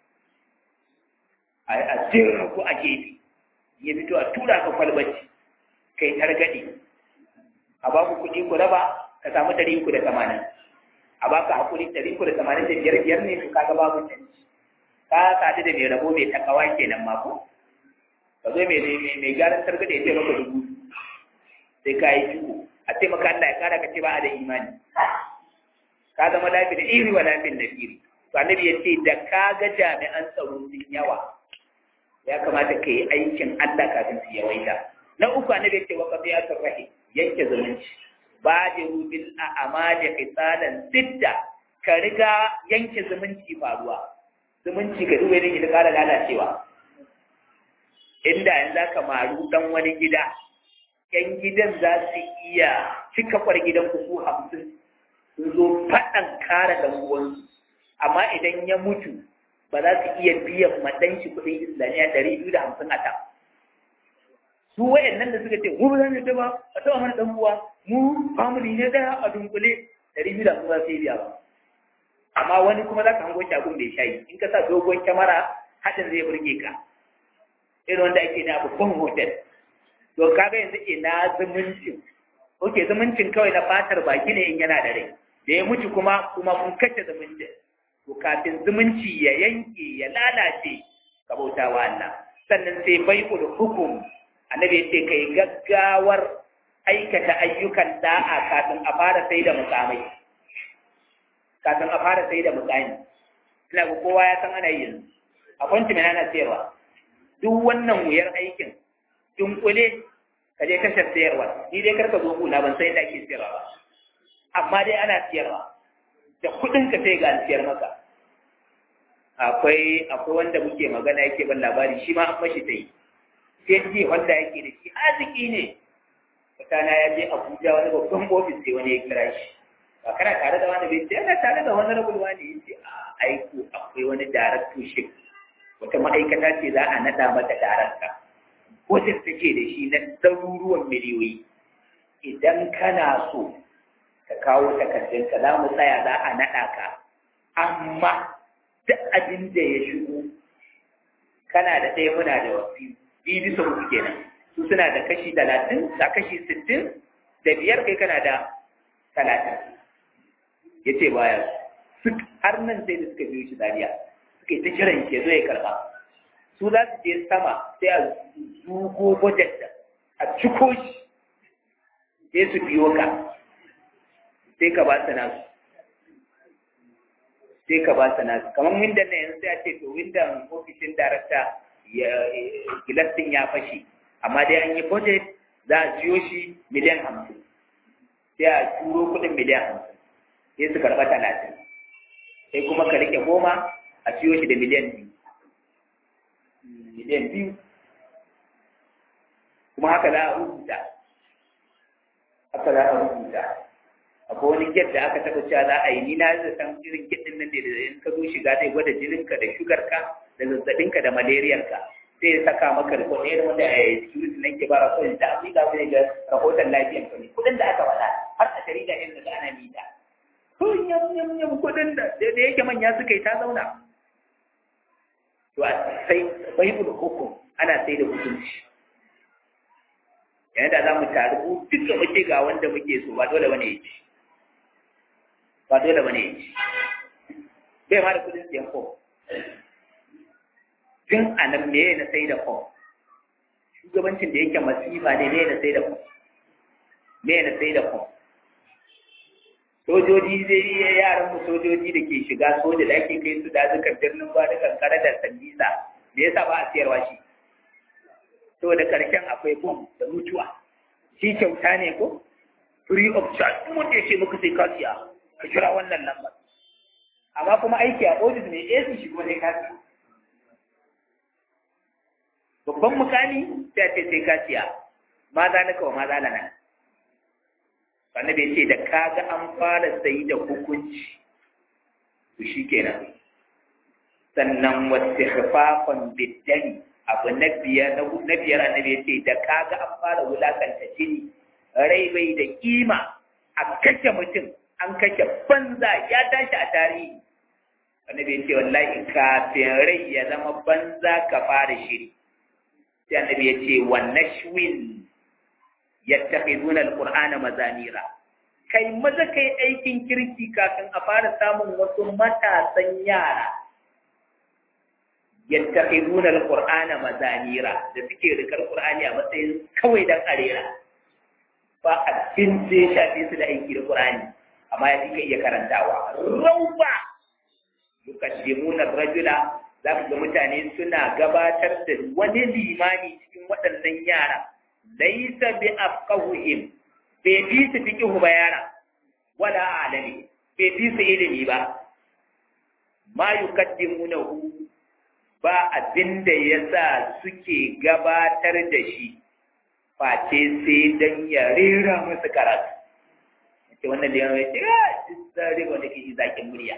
a jirin ku a gefe ya fito a tura ka kwalbaci kai targaɗe a ba ku kuɗi ku raba ka samu ɗari uku da tamanin a ba ka haƙuri ɗari uku da tamanin da biyar biyar ne to kaga babu canji ka sadu da mai rabo mai takawa kenan ma ko ka zo mai mai gyaran targaɗe ya ce maka dubu sai ka yi ciko a ce maka Allah ya kara ka ce ba a da imani ka zama lafi da iri wa lafin da iri to annabi ya ce da ka ga jami'an tsaro sun yawa ya kamata ka yi aikin Allah kafin su yawaita na uku annabi ya ce wa qadiyatur rahim yanke zumunci badiru bil a'mali qisalan sitta ka riga yanke zumunci faruwa zumunci ka duba ne da kara lalacewa inda yanzu aka maru dan wani gida yan gidan za su iya cika kwar gidan ku su hamsin sun zo faɗan kare dan uwansu amma idan ya mutu ba za su iya biyan madanci kuɗin islamiyya ɗari biyu da hamsin a ta su wayannan da suka ce mu ba za mu yadda ba a taɓa mana ɗan uwa mu family ne ɗaya a dunkule ɗari biyu da hamsin za su yi biya ba amma wani kuma za ka hango shagun bai shayi in ka sa dogon kyamara haɗin zai burge ka irin wanda ake na babban hotel to kaga yanzu ina zumuncin oke zumuncin kawai na fatar baki ne in yana da rai da ya mutu kuma kuma kun kashe zumuncin to kafin zumunci ya yanke ya lalace ka bauta wa Allah sannan sai bai'ul hukum annabi ya ce kai gaggawar aikata ayyukan da'a kafin a fara sai da mukamai kafin a fara sai da mukami ina ga kowa ya san ana yi yanzu a kwanci mai ana sayarwa duk wannan wuyar aikin dunkule ka je tashar sayarwa ni dai karka zo kula ban sai da ake sayarwa ba amma dai ana sayarwa da kuɗin ka sai ga an sayar maka akwai akwai wanda muke magana yake ban labari shi ma an mashi sai sai ji wanda yake da shi arziki ne mutana ya je Abuja wani babban ofis sai wani ya kira shi ba kana tare da wani bai ce yana tare da wani rabul wani ya ce a aiko akwai wani directorship wata ma'aikata ce za a naɗa mata darakta wajen take da shi na ɗaruruwan miliyoyi idan kana so ka kawo takardunka za mu tsaya za a naɗa ka amma duk abin da ya shigo kana da ɗaya muna da wasu biyu bisa uku kenan su suna da kashi talatin da kashi sittin da biyar kai kana da talatin ya ce baya har nan sai da suka biyo shi dariya suka yi ta kiran ke zo ya karba su za su je sama sai a zugo budget da a ciko shi sai su biyo ka sai ka ba su nasu sai ka ba su nasu kamar windan na yanzu sai a ce to windan ofishin darakta gilas din ya fashe amma dai an yi budget za a siyo shi miliyan hamsin sai a turo kuɗin miliyan hamsin sai su karɓa talatin sai kuma ka riƙe goma a siyo shi da miliyan biyu miliyan biyu kuma haka za a rubuta haka za a rubuta akwai wani get da aka taɓa cewa za a yi ni na san irin get ɗin nan ne da in ka zo shiga zai gwada jininka da shugarka da zazzabinka da malariyarka sai ya saka maka da kuɗi wanda a security nan ke ba rahoton da afirka wani ga rahoton lafiyar ka ne kuɗin da aka faɗa har a jarida irin da ana mita ko yam yam yam kuɗin da da yake manya suka yi ta zauna to a sai baibul hukum ana sai da hukunci yayin da za mu taru duka muke ga wanda muke so ba dole bane ya ci ba dole bane ya ci bai ma da kuɗin siyan fom tun a nan me na sai da fom shugabancin da yake masifa ne me na sai da fom me na sai da fom sojoji zai iya yaran mu sojoji da ke shiga soja da ake kai su dazukan birnin ba da kankara da sandisa me yasa ba a siyarwa shi saboda karshen akwai bom da mutuwa shi kyauta ne ko free of charge mun da ce muka sai ka siya ka kira wannan lambar amma kuma aiki a ofis ne AC shi kuma sai ka siya babban mukami sai ce sai ka siya ma za naka wa ma za lana annabi ce da kaga an fara sayi da hukunci to shikenan sannan wastighfafan biddani abu na biyar na biyar annabi ya ce da kaga an fara wulakanta jini rai bai da kima a kashe mutum an kashe banza ya tashi a tarihi annabi ya ce wallahi kafin rai ya zama banza ka fara shiri sai annabi ya ce wa nashwin yattakhiduna alqur'ana mazamira kai maza kai aikin kirki kafin a fara samun wasu matasan yara yattakhiduna alqur'ana mazamira da suke rikar qur'ani a matsayin kawai dan arera ba abin da ya shafe su da aiki da qur'ani amma ya fika iya karantawa rauba yukaddimuna rajula za ku ga mutane suna gabatar da wani limani cikin waɗannan yara laisa bi afqahuhum bai fi su fiqhu ba yara wala alami bai fi su ilimi ba ma yukaddimunahu ba abinda yasa suke gabatar da shi face sai dan ya rera musu karatu ce wannan da yana ce ah tsare wanda ke zakin murya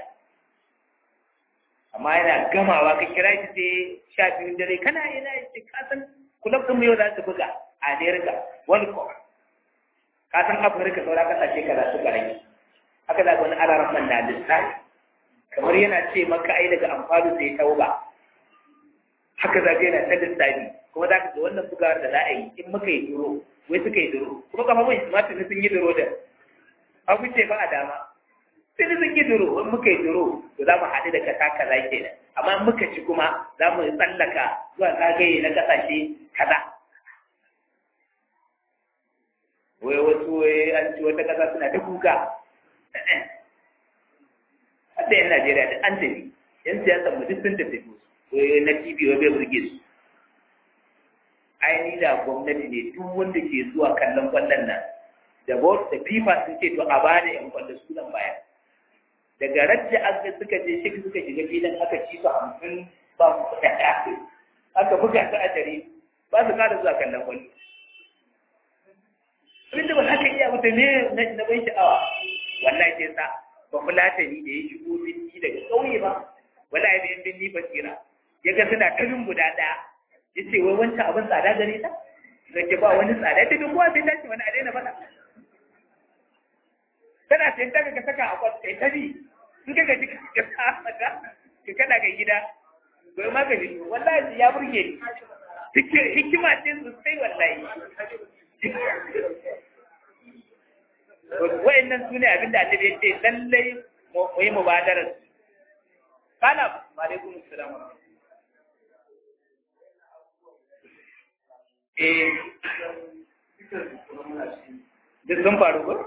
amma yana gamawa ka kira shi sai sha biyu dare kana ina ce ka san kulab ɗin yau za su buga a Amerika wani ko ka san Afirka saura kasashe kaza su rage haka za wani alaran man na lissafi kamar yana ce maka ai daga amfani sai tauba haka za yana ta lissafi kuma za ka ga wannan bugawar da za a yi in muka yi duro wai suka yi duro kuma kafafun shi ma tuni sun yi duro da abu ce ba a dama sai sun yi duro in muka yi duro to za mu haɗu da kasa kaza kenan amma in muka ci kuma za mu tsallaka zuwa zagaye na ƙasashe kaza wai wasu wai an ci wata ƙasa suna ta kuka hadda yan Najeriya da an tafi yan siyasa mu duk sun tafi wai na TV wai bai burge su aini da gwamnati ne duk wanda ke zuwa kallon kwallon nan da board da FIFA sun ce to a bada yan kwallo sunan baya daga rajja aka suka je shi suka shiga filin aka ci su hamsin ba mu kuɗa aka buga su a dare ba su kada zuwa kallon kwallo abinda ba haka iya mutu ne na ban sha'awa wallahi sai sa ba fulatani da ya shigo binni daga ƙauye ba wallahi da yan binni basira ya ga suna kamin guda ɗaya ya ce wai wancan abin tsada gare ta da ke ba wani tsada ta duk kowa sai ta ce wani a daina faɗa tana sayan ta ka saka a kwata kai ta bi in ka gaji ka sa mata ka kada ga gida bai ma gaji wallahi ya burge ni hikima ce sosai wallahi wa'annan su ne abinda annabi ya ce lallai mu yi mubadarar kana alaikum assalam eh duk sun faru ko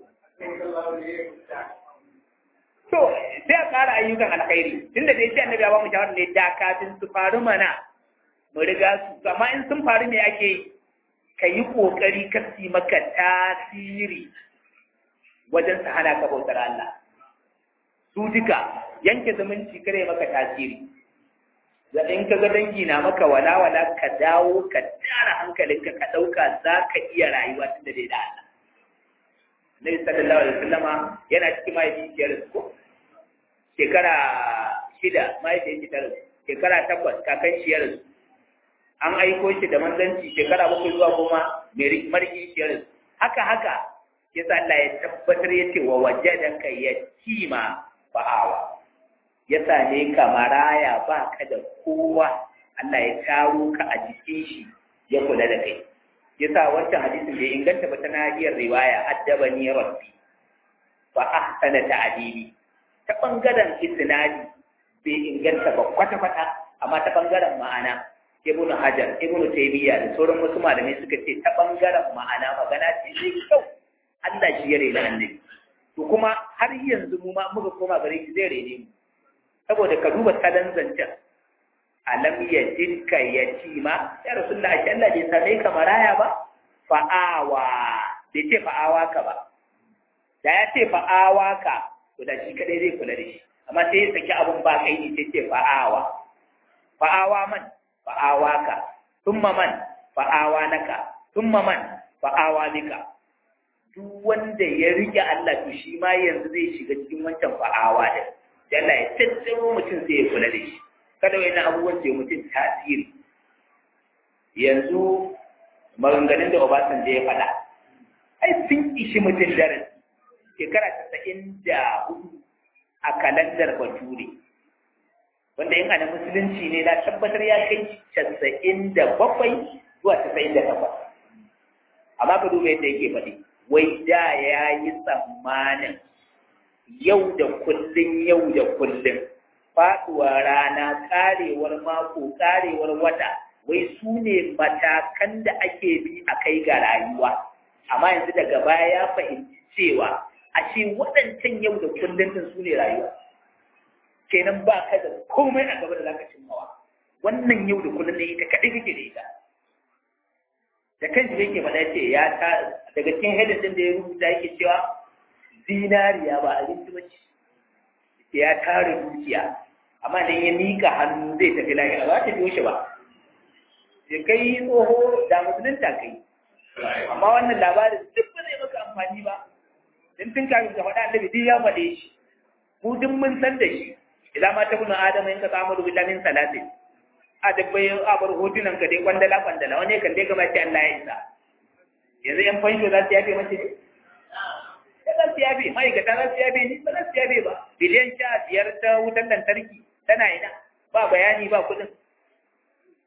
to sai a ƙara ayyukan alkhairi tunda da yace annabi ya ba mu shawara ne da kafin su faru mana mu riga su amma in sun faru me ake yi ka yi ƙoƙari ka si maka tasiri wajen su hana ka bautar Allah. Su duka yanke zumunci kare maka tasiri. Da in ka ga dangi na maka wala-wala ka dawo ka tara hankalinka ka ɗauka za ka iya rayuwa tun da dai da Allah. Nabi sallallahu alaihi wasallama yana cikin mahaifiyar su ko? Shekara shida mahaifiyar ta rasu. Shekara takwas kakan shi ya rasu. an aiko shi da manzanci shekara bakwai zuwa goma mariki shiyar haka haka ya sa Allah ya tabbatar ya ce wa waje da ka ya kima ba'awa ya same ka maraya ba ka da kowa Allah ya taro ka a jikin shi ya kula da kai ya sa wancan hadisin bai inganta ba ta nahiyar riwaya addabani rabbi fa ahsana ta'dibi ta bangaren isnadi bai inganta ba kwata-kwata amma ta bangaren ma'ana ibn hajar ibn taymiya da sauran wasu malamai suka ce ta bangaren ma'ana magana ce mai kyau Allah shi ya rena annabi to kuma har yanzu mu ma muka koma gare shi zai rene mu saboda ka duba salon zancen alam yajidka yatima ya rasulullah shi Allah bai same ka maraya ba fa'awa bai ce fa'awa ka ba da ya ce fa'awa ka to da shi kadai zai kula da shi amma sai ya saki abun ba kai ne sai ce fa'awa fa'awa man fa'awaka thumma man fa'awa naka thumma man fa'awa bika duk wanda ya rike Allah to shi ma yanzu zai shiga cikin wancan fa'awa da Allah ya tattaro mutum sai ya kula da shi kada wani abubuwan ce mutum tasiri yanzu maganganun da Obasanjo ya faɗa ai sun ishi mutum darasi shekara tasa'in da hudu a kalandar bature wanda yin ana musulunci ne na tabbatar ya kai casa'in da bakwai zuwa casa'in da takwas amma ka duba yadda yake faɗi wai da ya yi tsammanin yau da kullum yau da kullum faɗuwa rana ƙarewar mako ƙarewar wata wai su ne matakan da ake bi a kai ga rayuwa amma yanzu daga baya ya fahimci cewa ashe waɗancan yau da kullum din su ne rayuwa kenan ba ka da komai a gaba da zaka cimmawa wannan yau da kullum ne ita kaɗai kake da ita da kan shi yake faɗa ce ya ta daga cikin hedin din da ya rubuta yake cewa zinariya ba abinci ba ce ya tara dukiya amma dan ya mika hannu zai tafi lahira ba ta biyo shi ba sai kai tsoho da musulunta kai amma wannan labarin duk ba zai maka amfani ba dan tun kafin ka faɗa annabi duk ya faɗe shi mu duk mun san da shi idan ma ta bunu adama in ka samu rubuta min salatin a dabbai a bar hotunan ka dai kwandala kwandala wani kan dai gaba ce Allah ya isa yanzu yan fansho za su yafe mace ne ya za su yafe ma'aikata za su yafe ne ba za su yafe ba biliyan sha biyar ta wutar lantarki tana ina ba bayani ba kuɗin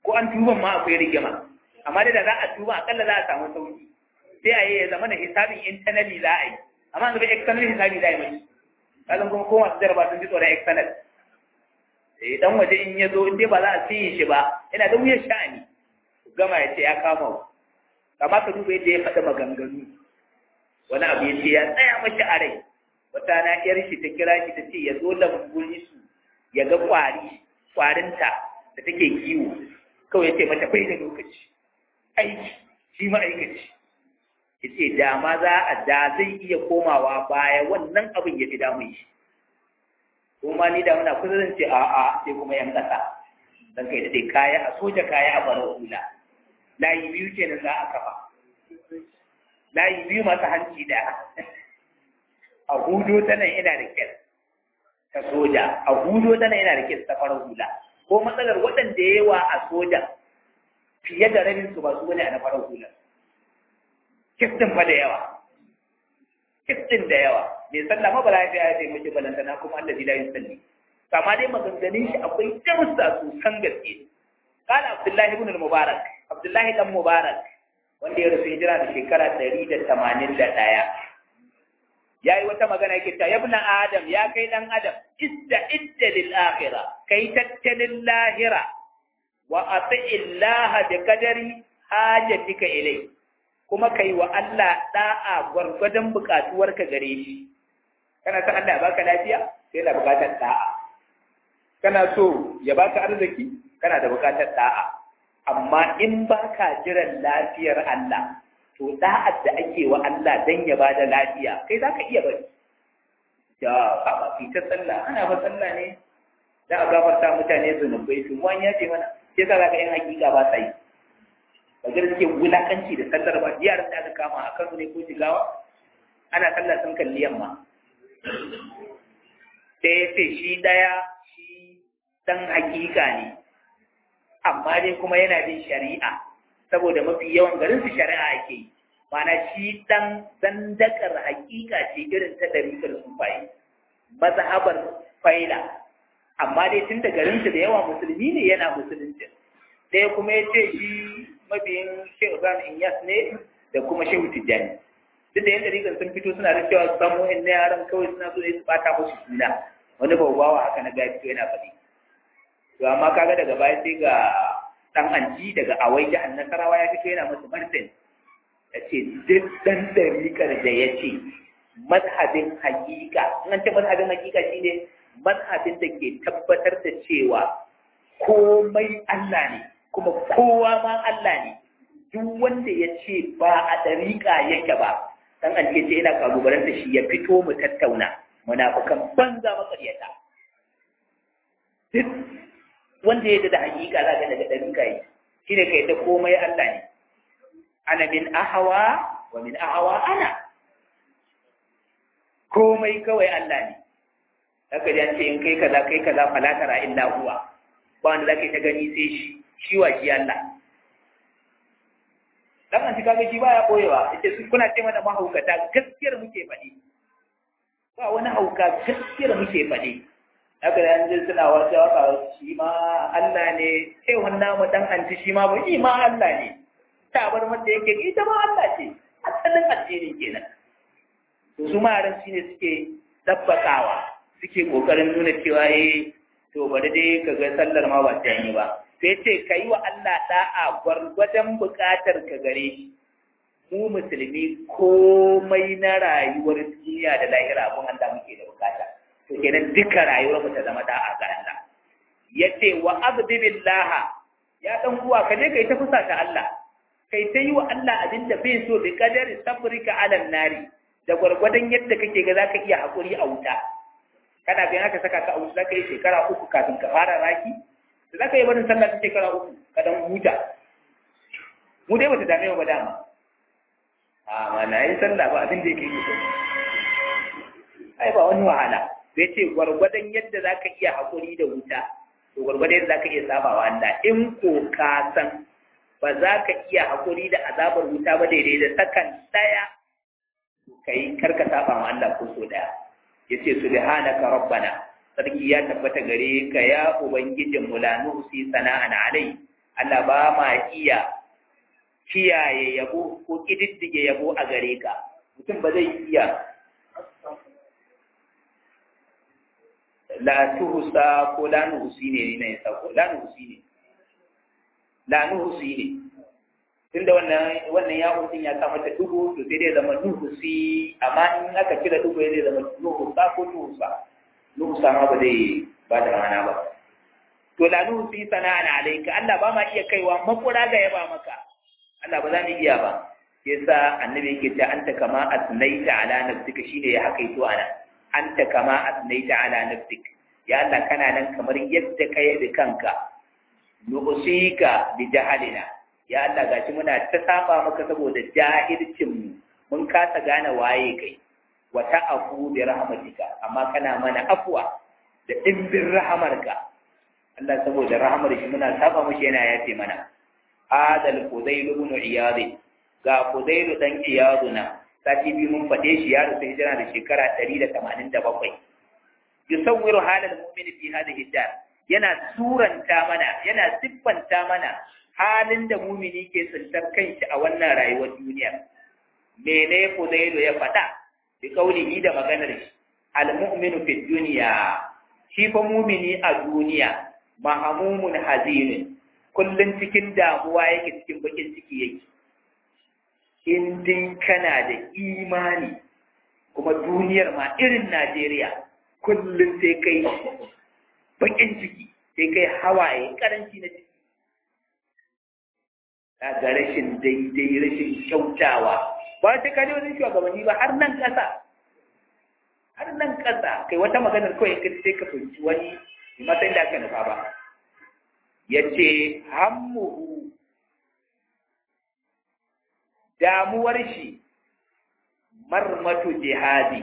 ko an tuban ma akwai rigima amma da za a tuba akalla za a samu sauki sai a yi ya zama da hisabin internally za a yi amma ga external hisabi za a yi mai kazan kuma ko masu jaraba sun ji tsoron external eh dan waje in ya zo in dai ba za a siye shi ba yana da wuyar sha'ani gama ya ce ya kama ku amma ka duba yadda ya faɗi maganganu wani abu ya ce ya tsaya mashi a rai wata na yar shi ta kira shi ta ce ya zo lambun su ya ga kwari kwarinta da take kiwo kawai ya ce mata bai da lokaci aiki shi ma'aikaci ya ce da ma za a da zai iya komawa baya wannan abin ya fi damun shi kuma ni da muna kusa zan ce a a sai kuma yan ƙasa dan kai da dai kaya a soja kaya a farar hula layi biyu kenan za a kafa layi biyu masu hanci da a hudo ta nan ina da kyar ta soja a hudo ta nan ina da kyar ta farar hula ko matsalar waɗanda yawa a soja fiye da rabin su ba su bane a na farar hula kiftin fa da yawa kiftin da yawa mai sallah ma ba lafiya ya sai mace balantana kuma Allah la yusalli kama dai maganganun shi akwai darussa sosan gaske kana Abdullahi ibn al-Mubarak Abdullahi dan Mubarak wanda ya rasu hijira da shekara 181 yayi wata magana yake ta yabna adam ya kai dan adam idda idda lil akhirah kai tattalin lahira wa ati illaha bi qadari hajatika ilai kuma kai wa Allah da'a gwargwadon bukatuwarka gare shi kana san Allah ya baka lafiya sai da bukatar da'a kana so ya baka arziki kana da bukatar da'a amma in baka jiran lafiyar Allah to da'ar da ake wa Allah dan ya bada lafiya kai zaka iya bari ya ka ba fitar sallah ana ba sallah ne da a gafarta mutane zunubai su wani ya ce mana sai ka ga yan hakika ba sa yi ba ga suke wulakanci da sallar ba yaran da aka kama a Kano ne ko Jigawa ana sallah sun kalli yamma sai ya ce shi ɗaya shi ɗan hakika ne amma dai kuma yana bin shari'a saboda mafi yawan garin su shari'a ake yi mana shi ɗan zandakar hakika ce irin ta ɗarikar sufaye mazhabar faila amma dai tun da garin su da yawa musulmi ne yana musulunci ɗaya kuma ya ce shi mabiyin shehu ibrahim inyas ne da kuma shehu tijjani duk da yadda rigar sun fito suna da cewa su samu na yaran kawai suna so ne su bata musu suna wani bawawa haka na gaya fito yana faɗi to amma kaga daga baya sai ga dan anji daga awai jihar nasarawa ya fito yana musu martin ya ce duk dan dariƙar da ya ce mazhabin hakika in an ce mazhabin hakika shine mazhabin da ke tabbatar da cewa komai Allah ne kuma kowa ma Allah ne duk wanda ya ce ba a dariƙa yake ba dan alke ce yana kalubalanta shi ya fito mu tattauna munafikan banza makaryata duk wanda ya da hakika za ka daga ɗarin kai shi ne kai ta komai Allah ne ana min ahawa wa min ahawa ana komai kawai Allah ne haka da ce in kai kaza kai kaza fala tara illa huwa ba wanda zaka ta gani sai shi shi wa shi Allah dan an kaga shi baya koyewa yace su kuna ce mana mahaukata gaskiyar muke faɗi ba wani hauka gaskiyar muke faɗi haka da yanzu suna wata waka shi ma Allah ne sai wannan mu dan anti shi ma ba shi ma Allah ne ta bar wanda yake ita ma Allah ce asalin addini kenan to su ma ran shine suke tabbakawa suke kokarin nuna cewa eh to bari dai kaga sallar ma ba ta yi ba sai ce ka yi wa Allah ɗa'a gwargwadon buƙatar ka gare shi mu musulmi komai na rayuwar duniya da lahira abin Allah muke da bukata to kenan duka rayuwar mu ta zama ɗa'a ga Allah yace wa abdi billah ya dan uwa ka je kai ta fusa ta Allah kai ta yi wa Allah abin da bai so bi kadari sabrika ala nari da gwargwadon yadda kake ga zaka iya hakuri a wuta kana bayan aka saka ka a wuta zaka yi shekara uku kafin ka fara raki da za ka yi barin sallah ta shekara uku ka dan huta mu dai bata dame ba dama a mana yi sallah ba abin da yake yi ai ba wani wahala sai ce gwargwadon yadda za ka iya haƙuri da wuta to gwargwadon yadda za ka iya saba wa Allah in ko ka san ba za ka iya haƙuri da azabar wuta ba daidai da sakan ɗaya ka yi karka saba wa Allah ko so ɗaya ya ce subhanaka rabbana sarki ya tabbata gare ka ya ubangijin mu la nusi sana'an alai Allah ba ma iya kiyaye yabo ko kididdige yabo a gare ka mutum ba zai iya la tuhusa ko la nuhusi ne ne ya ko la nuhusi ne la nuhusi ne tunda wannan wannan ya mutum ya sa mata dubu to sai dai zama nuhusi amma in aka kira dubu zai zama nuhusa ko tuhusa nuhusa ma ba zai ba da rana ba to la nuhusi sana'an alayka Allah ba ma iya kaiwa makura ga yaba maka Allah ba za mu iya ba yasa annabi yake ta anta kama asnaita ala nafsika shine ya hakaito ana anta kama asnaita ala nafsik ya Allah kana nan kamar yadda ka yabi kanka nu'sika bi jahalina ya Allah gashi muna ta saba maka saboda jahilcin mu mun kasa gane waye kai wa ta'afu bi rahmatika amma kana mana afwa da dimbin rahamarka Allah saboda rahamar shi muna saba mashi yana yafe mana adal fudailu ibn iyad ga fudailu dan iyaduna sati biyu mun faɗe shi ya rufe hijira da shekara 187 yusawwiru halal mu'mini fi hadhihi dar yana suranta mana yana siffanta mana halin da mumini ke tsintar kanshi a wannan rayuwar duniya mene fudailu ya faɗa bi kaulihi da maganar shi al mu'minu fi dunya shi fa mumini a duniya mahamumun hazinin kullum cikin damuwa yake cikin bakin ciki yake in din kana da imani kuma duniyar ma irin Najeriya kullum sai kai bakin ciki sai kai hawaye karanci na ciki ga rashin daidai rashin kyautawa ba ta kaje wajen shugabanni ba har nan ƙasa har nan ƙasa kai wata maganar kawai ka sai ka fahimci wani matsayin da aka nufa ba ya ce hammuhu damuwar shi marmatu jihadi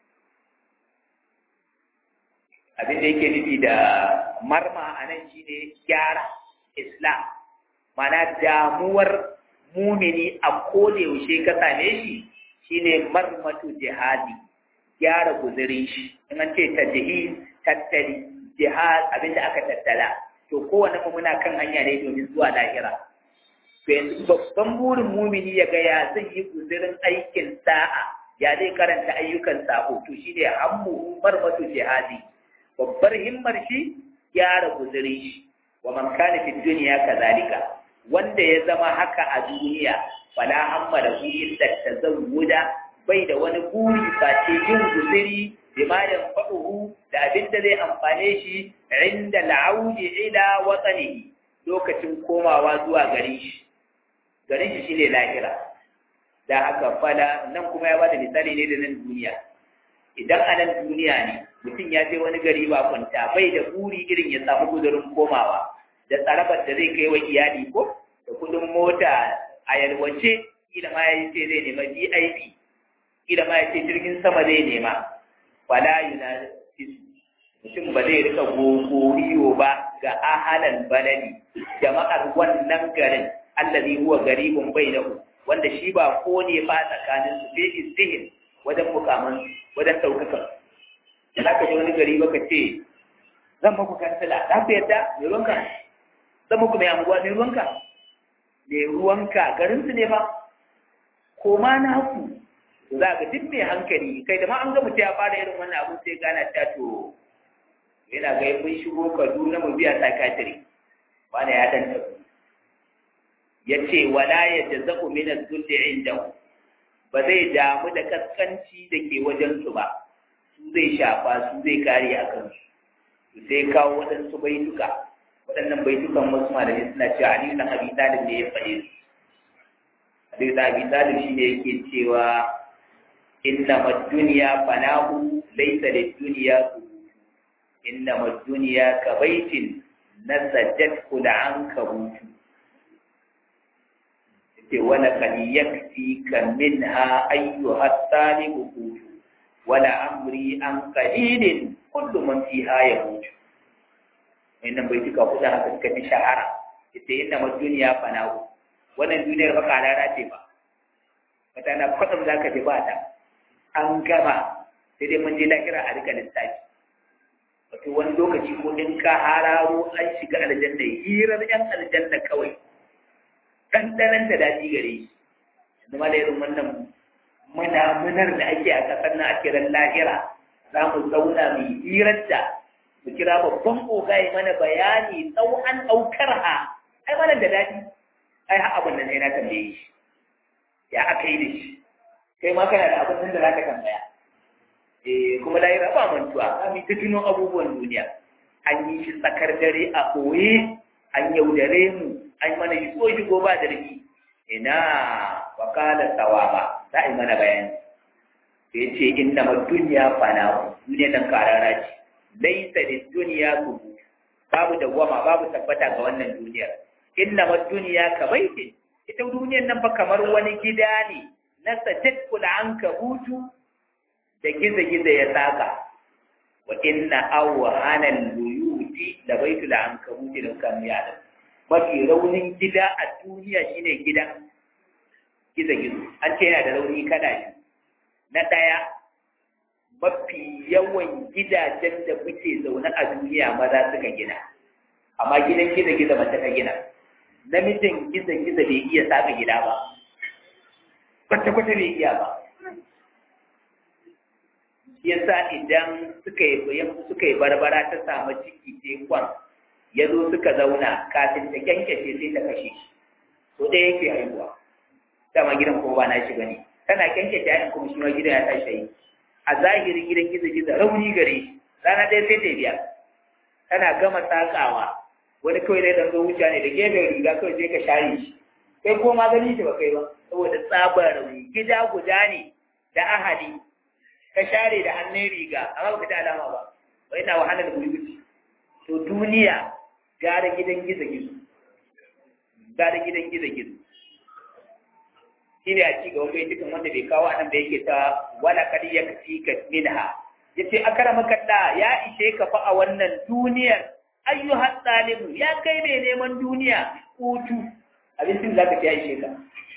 abin da yake nufi da marma a nan shi ne gyara islam mana damuwar mumini a yaushe ka same shi shine marmatu jihadi gyara guzurin shi in an ce ta tattali jihad abinda aka tattala to kowane mu muna kan hanya ne domin zuwa lahira to yanzu babban burin mumini ya ga ya zai yi guzurin aikin sa'a ya zai karanta ayyukan sa'o to shine hammu marmatu jihadi babbar himmar shi gyara guzurin shi wa man kana fi dunya kazalika wanda ya zama haka a duniya fala hamma da hu illa tazawuda bai da wani buri face yin guzuri bima yanfa'uhu da abin da zai amfane shi inda la'audi ila watsanihi lokacin komawa zuwa garin shi garin shi shine lahira da haka fala nan kuma ya bada misali ne da nan duniya idan a nan duniya ne mutum ya je wani gari ba kwanta bai da buri irin ya samu guzurin komawa da tsarabar da zai kai wa iyali ko da kudin mota a yalwace kila ma ya ce zai nema VIP kila ma ya ce jirgin sama zai nema fala yunasisu mutum ba zai rika gogoriyo ba ga ahalan baladi jama'ar wannan garin allazi huwa garibun bainahu wanda shi ba ko ne ba tsakanin su bai istihin wajen mukaman wajen daukaka da ka je wani gari baka ce zan maku kansila za ku yadda mai ruwanka zan muku mai anguwa mai ruwanka mai ruwanka garin su ne ba ko ma na ku za ga duk mai hankali kai da ma an ga mutum ya fara irin wannan abin sai gana ta to yana ga mun shigo Kaduna mu biya sakatiri wani ya dan tafi yace wala yajza'u min az-zulli indahu ba zai damu da kaskanci da ke wajen su ba su zai shafa su zai kare a kansu su sai kawo waɗansu baituka waɗannan baitukan wasu malamai suna cewa Ali dan Abi Talib ne ya faɗe su Ali dan Abi Talib shi ne yake cewa inna mad-dunya fanahu laysa lid-dunya inna mad-dunya ka baitin nasajat kul ankabut ce wala kad yakfika minha ayyuha talibu wala amri an qalilin kullu man fiha yamut wannan bai tuka kuda haka suka fi shahara ita inna ma duniya fanahu wannan duniyar ba karara ce ba wata na kwadam za ka ji ba ta an gama sai dai mun je lahira a rika lissafi to wani lokaci ko in ka hararo an shiga aljanna hirar yan aljanna kawai ɗanɗanan da daɗi gare shi yanzu ma da irin wannan munamunar da ake a ƙasar na ake ran lahira za mu zauna mai hirar da mu kira babban oga ya mana bayani tsawon ɗaukar ha ai mana da daɗi ai ha abin da sai na tambaye shi ya aka yi da shi kai ma kana da abin da za ka tambaya eh kuma lahira ba mantuwa za mu ta tuno abubuwan duniya an yi shi tsakar dare a ɓoye an yaudare mu an mana shi ko shigo ba da riki ina wakala sawaba za a yi mana bayani ya ce inna ma duniya fana duniya nan karara ce laisa da duniya kubu babu dawwama babu tabbata ga wannan duniyar inna ma duniya ka baitin ita duniyar nan fa kamar wani gida ne na sajid kula an ka hutu da giza-giza ya saka wa inna awhana al-buyuti da baitul ankabuti da kan yada mafi raunin gida a duniya shine gidan giza-gizo an ce yana da rauni kada shi na daya mafi yawan gidajen da muke zaune a duniya maza suka gina amma gidan giza-giza mace ta gina namijin giza-giza bai iya saka gida ba kwata-kwata bai iya ba yasa idan suka yi suka yi barbara ta samu ciki tekwan ya zo suka zauna kafin ta kyankyashe sai ta kashe shi so ɗaya yake haihuwa dama gidan kuma ba na shi bane tana kyankyashe yayin kuma shi ma gidan ya tashi yi a zahirin gidan gizo-gizo rauni gare shi rana ɗaya sai ta biya tana gama sakawa wani kawai dai dan zo wuce ne da gefen riga kawai sai ka share shi kai ko ma gani shi ba kai ba saboda tsabar rauni gida guda ne da ahali ka share da hannun riga amma baka ta alama ba wai ina wahalar gurguci to duniya gara gidan gizo gizo gara gidan gizo gizo shi ne a ci gaban bai cikin wanda bai kawo anan da yake ta wala kadi ya kafi ka minha yace akramaka da ya ishe ka fa a wannan duniyar ayyuhat talibu ya kai mai neman duniya hutu abincin zaka ci ya ishe ka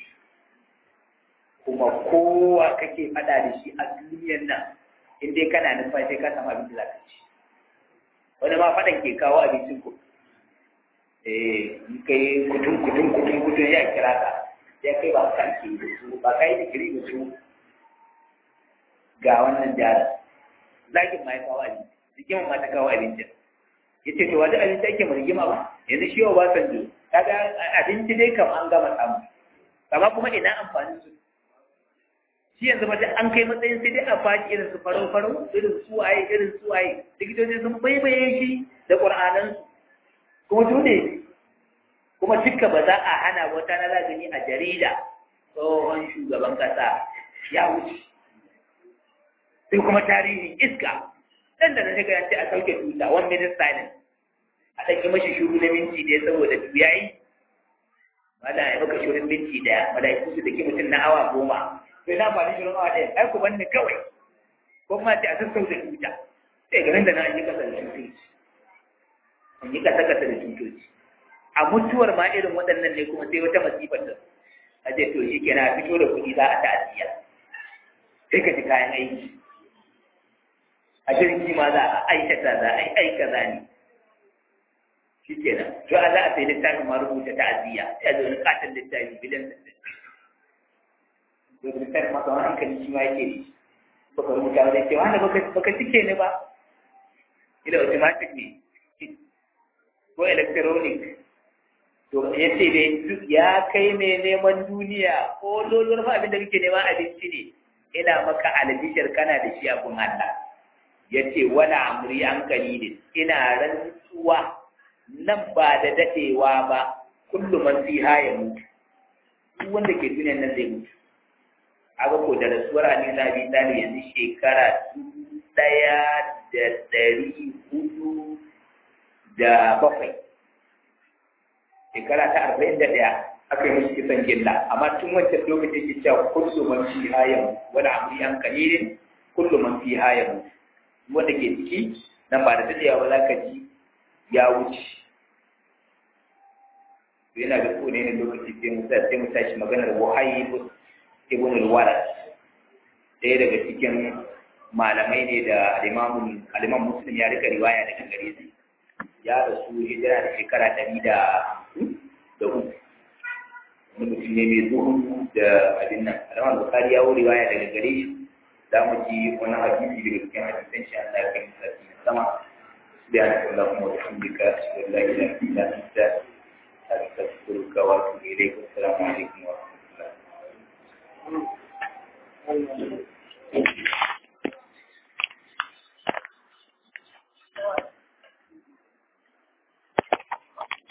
kuma kowa kake faɗa da shi a duniyar nan in dai kana nufa sai ka samu abin da za ka ci wani ma faɗan ke kawo abincin ku eh in kai kutun kutun kutun kutun ya kira ka ya kai ba ka ke da su ba ka yi da kiri da su ga wannan jara zakin ma ya kawo abinci rigiman ma ta kawo abincin ya ce to wani abinci ake mu rigima ba yanzu shi yau ba san jo kaga abinci dai kam an gama samu amma kuma ina amfanin su shi yanzu mace an kai matsayin sai dai a faɗi irin su farau farau irin su waye irin su waye likitoci sun baibaye shi da ƙur'anan kuma dole kuma duka ba za a hana wata na za gani a jarida tsohon shugaban ƙasa ya wuce sai kuma tarihin iska dan da na shiga yanci a sauke tuta one minute silence a ɗauki mashi shuru na minti ɗaya saboda yayi mala ya maka shirin minti ɗaya malaiku su da ke mutum na awa goma sai na faɗi shirin awa ɗaya ai ku banni kawai ko kuma ce a sassauta tuta sai garin da na an yi kasa da tutoci an yi kasa kasa da tutoci a mutuwar ma irin waɗannan ne kuma sai wata masifar da a ce to shi kenan a fito da kuɗi za a ta'aziyya sai ka ji kayan aiki a jirgi ma za a aikata za a yi aika za ne shi kenan to a za a sai littafin ma rubuta ta'aziyya ya zo wani katon littafi bidan da to littafin ma kawai hankali shi ma yake ne baka rubuta wani cewa wanda baka cike ne ba ila automatic ne ko electronic to ya ce dai ya kai mai neman duniya ko lolon fa abin da kake neman abinci ne ina maka albishir kana da shi abun Allah ya ce wala amri an ne ina rantsuwa nan ba da dadewa ba kullum man fiha ya mutu duk wanda ke duniyan nan zai mutu aga ko da rasuwar Ali na Abi Talib yanzu shekara dubu ɗaya da ɗari hudu da bakwai shekara ta arba'in da ɗaya aka yi mishi kisan gilla amma tun wancan lokacin ke cewa kullu man fi hayan wani amri an kalilin kullu man fi hayan wanda ke ciki nan ba da daɗewa ba za ka ji ya wuce yana da kone ne lokaci sai mu sai mu tashi maganar wahayi ibn al-walad ɗaya daga cikin malamai ne da alimamun aliman muslim ya rika riwaya daga gare su ya rasu hijira da shekara ɗari da da uku wani mutum ne mai zuhun da abin nan alamar bukari ya wuri riwaya daga gare shi za mu ji wani hadisi daga cikin hadisan shi Allah ya kai musa sama سبحانك اللهم وبحمدك اشهد ان لا اله الا انت استغفرك واتوب اليك والسلام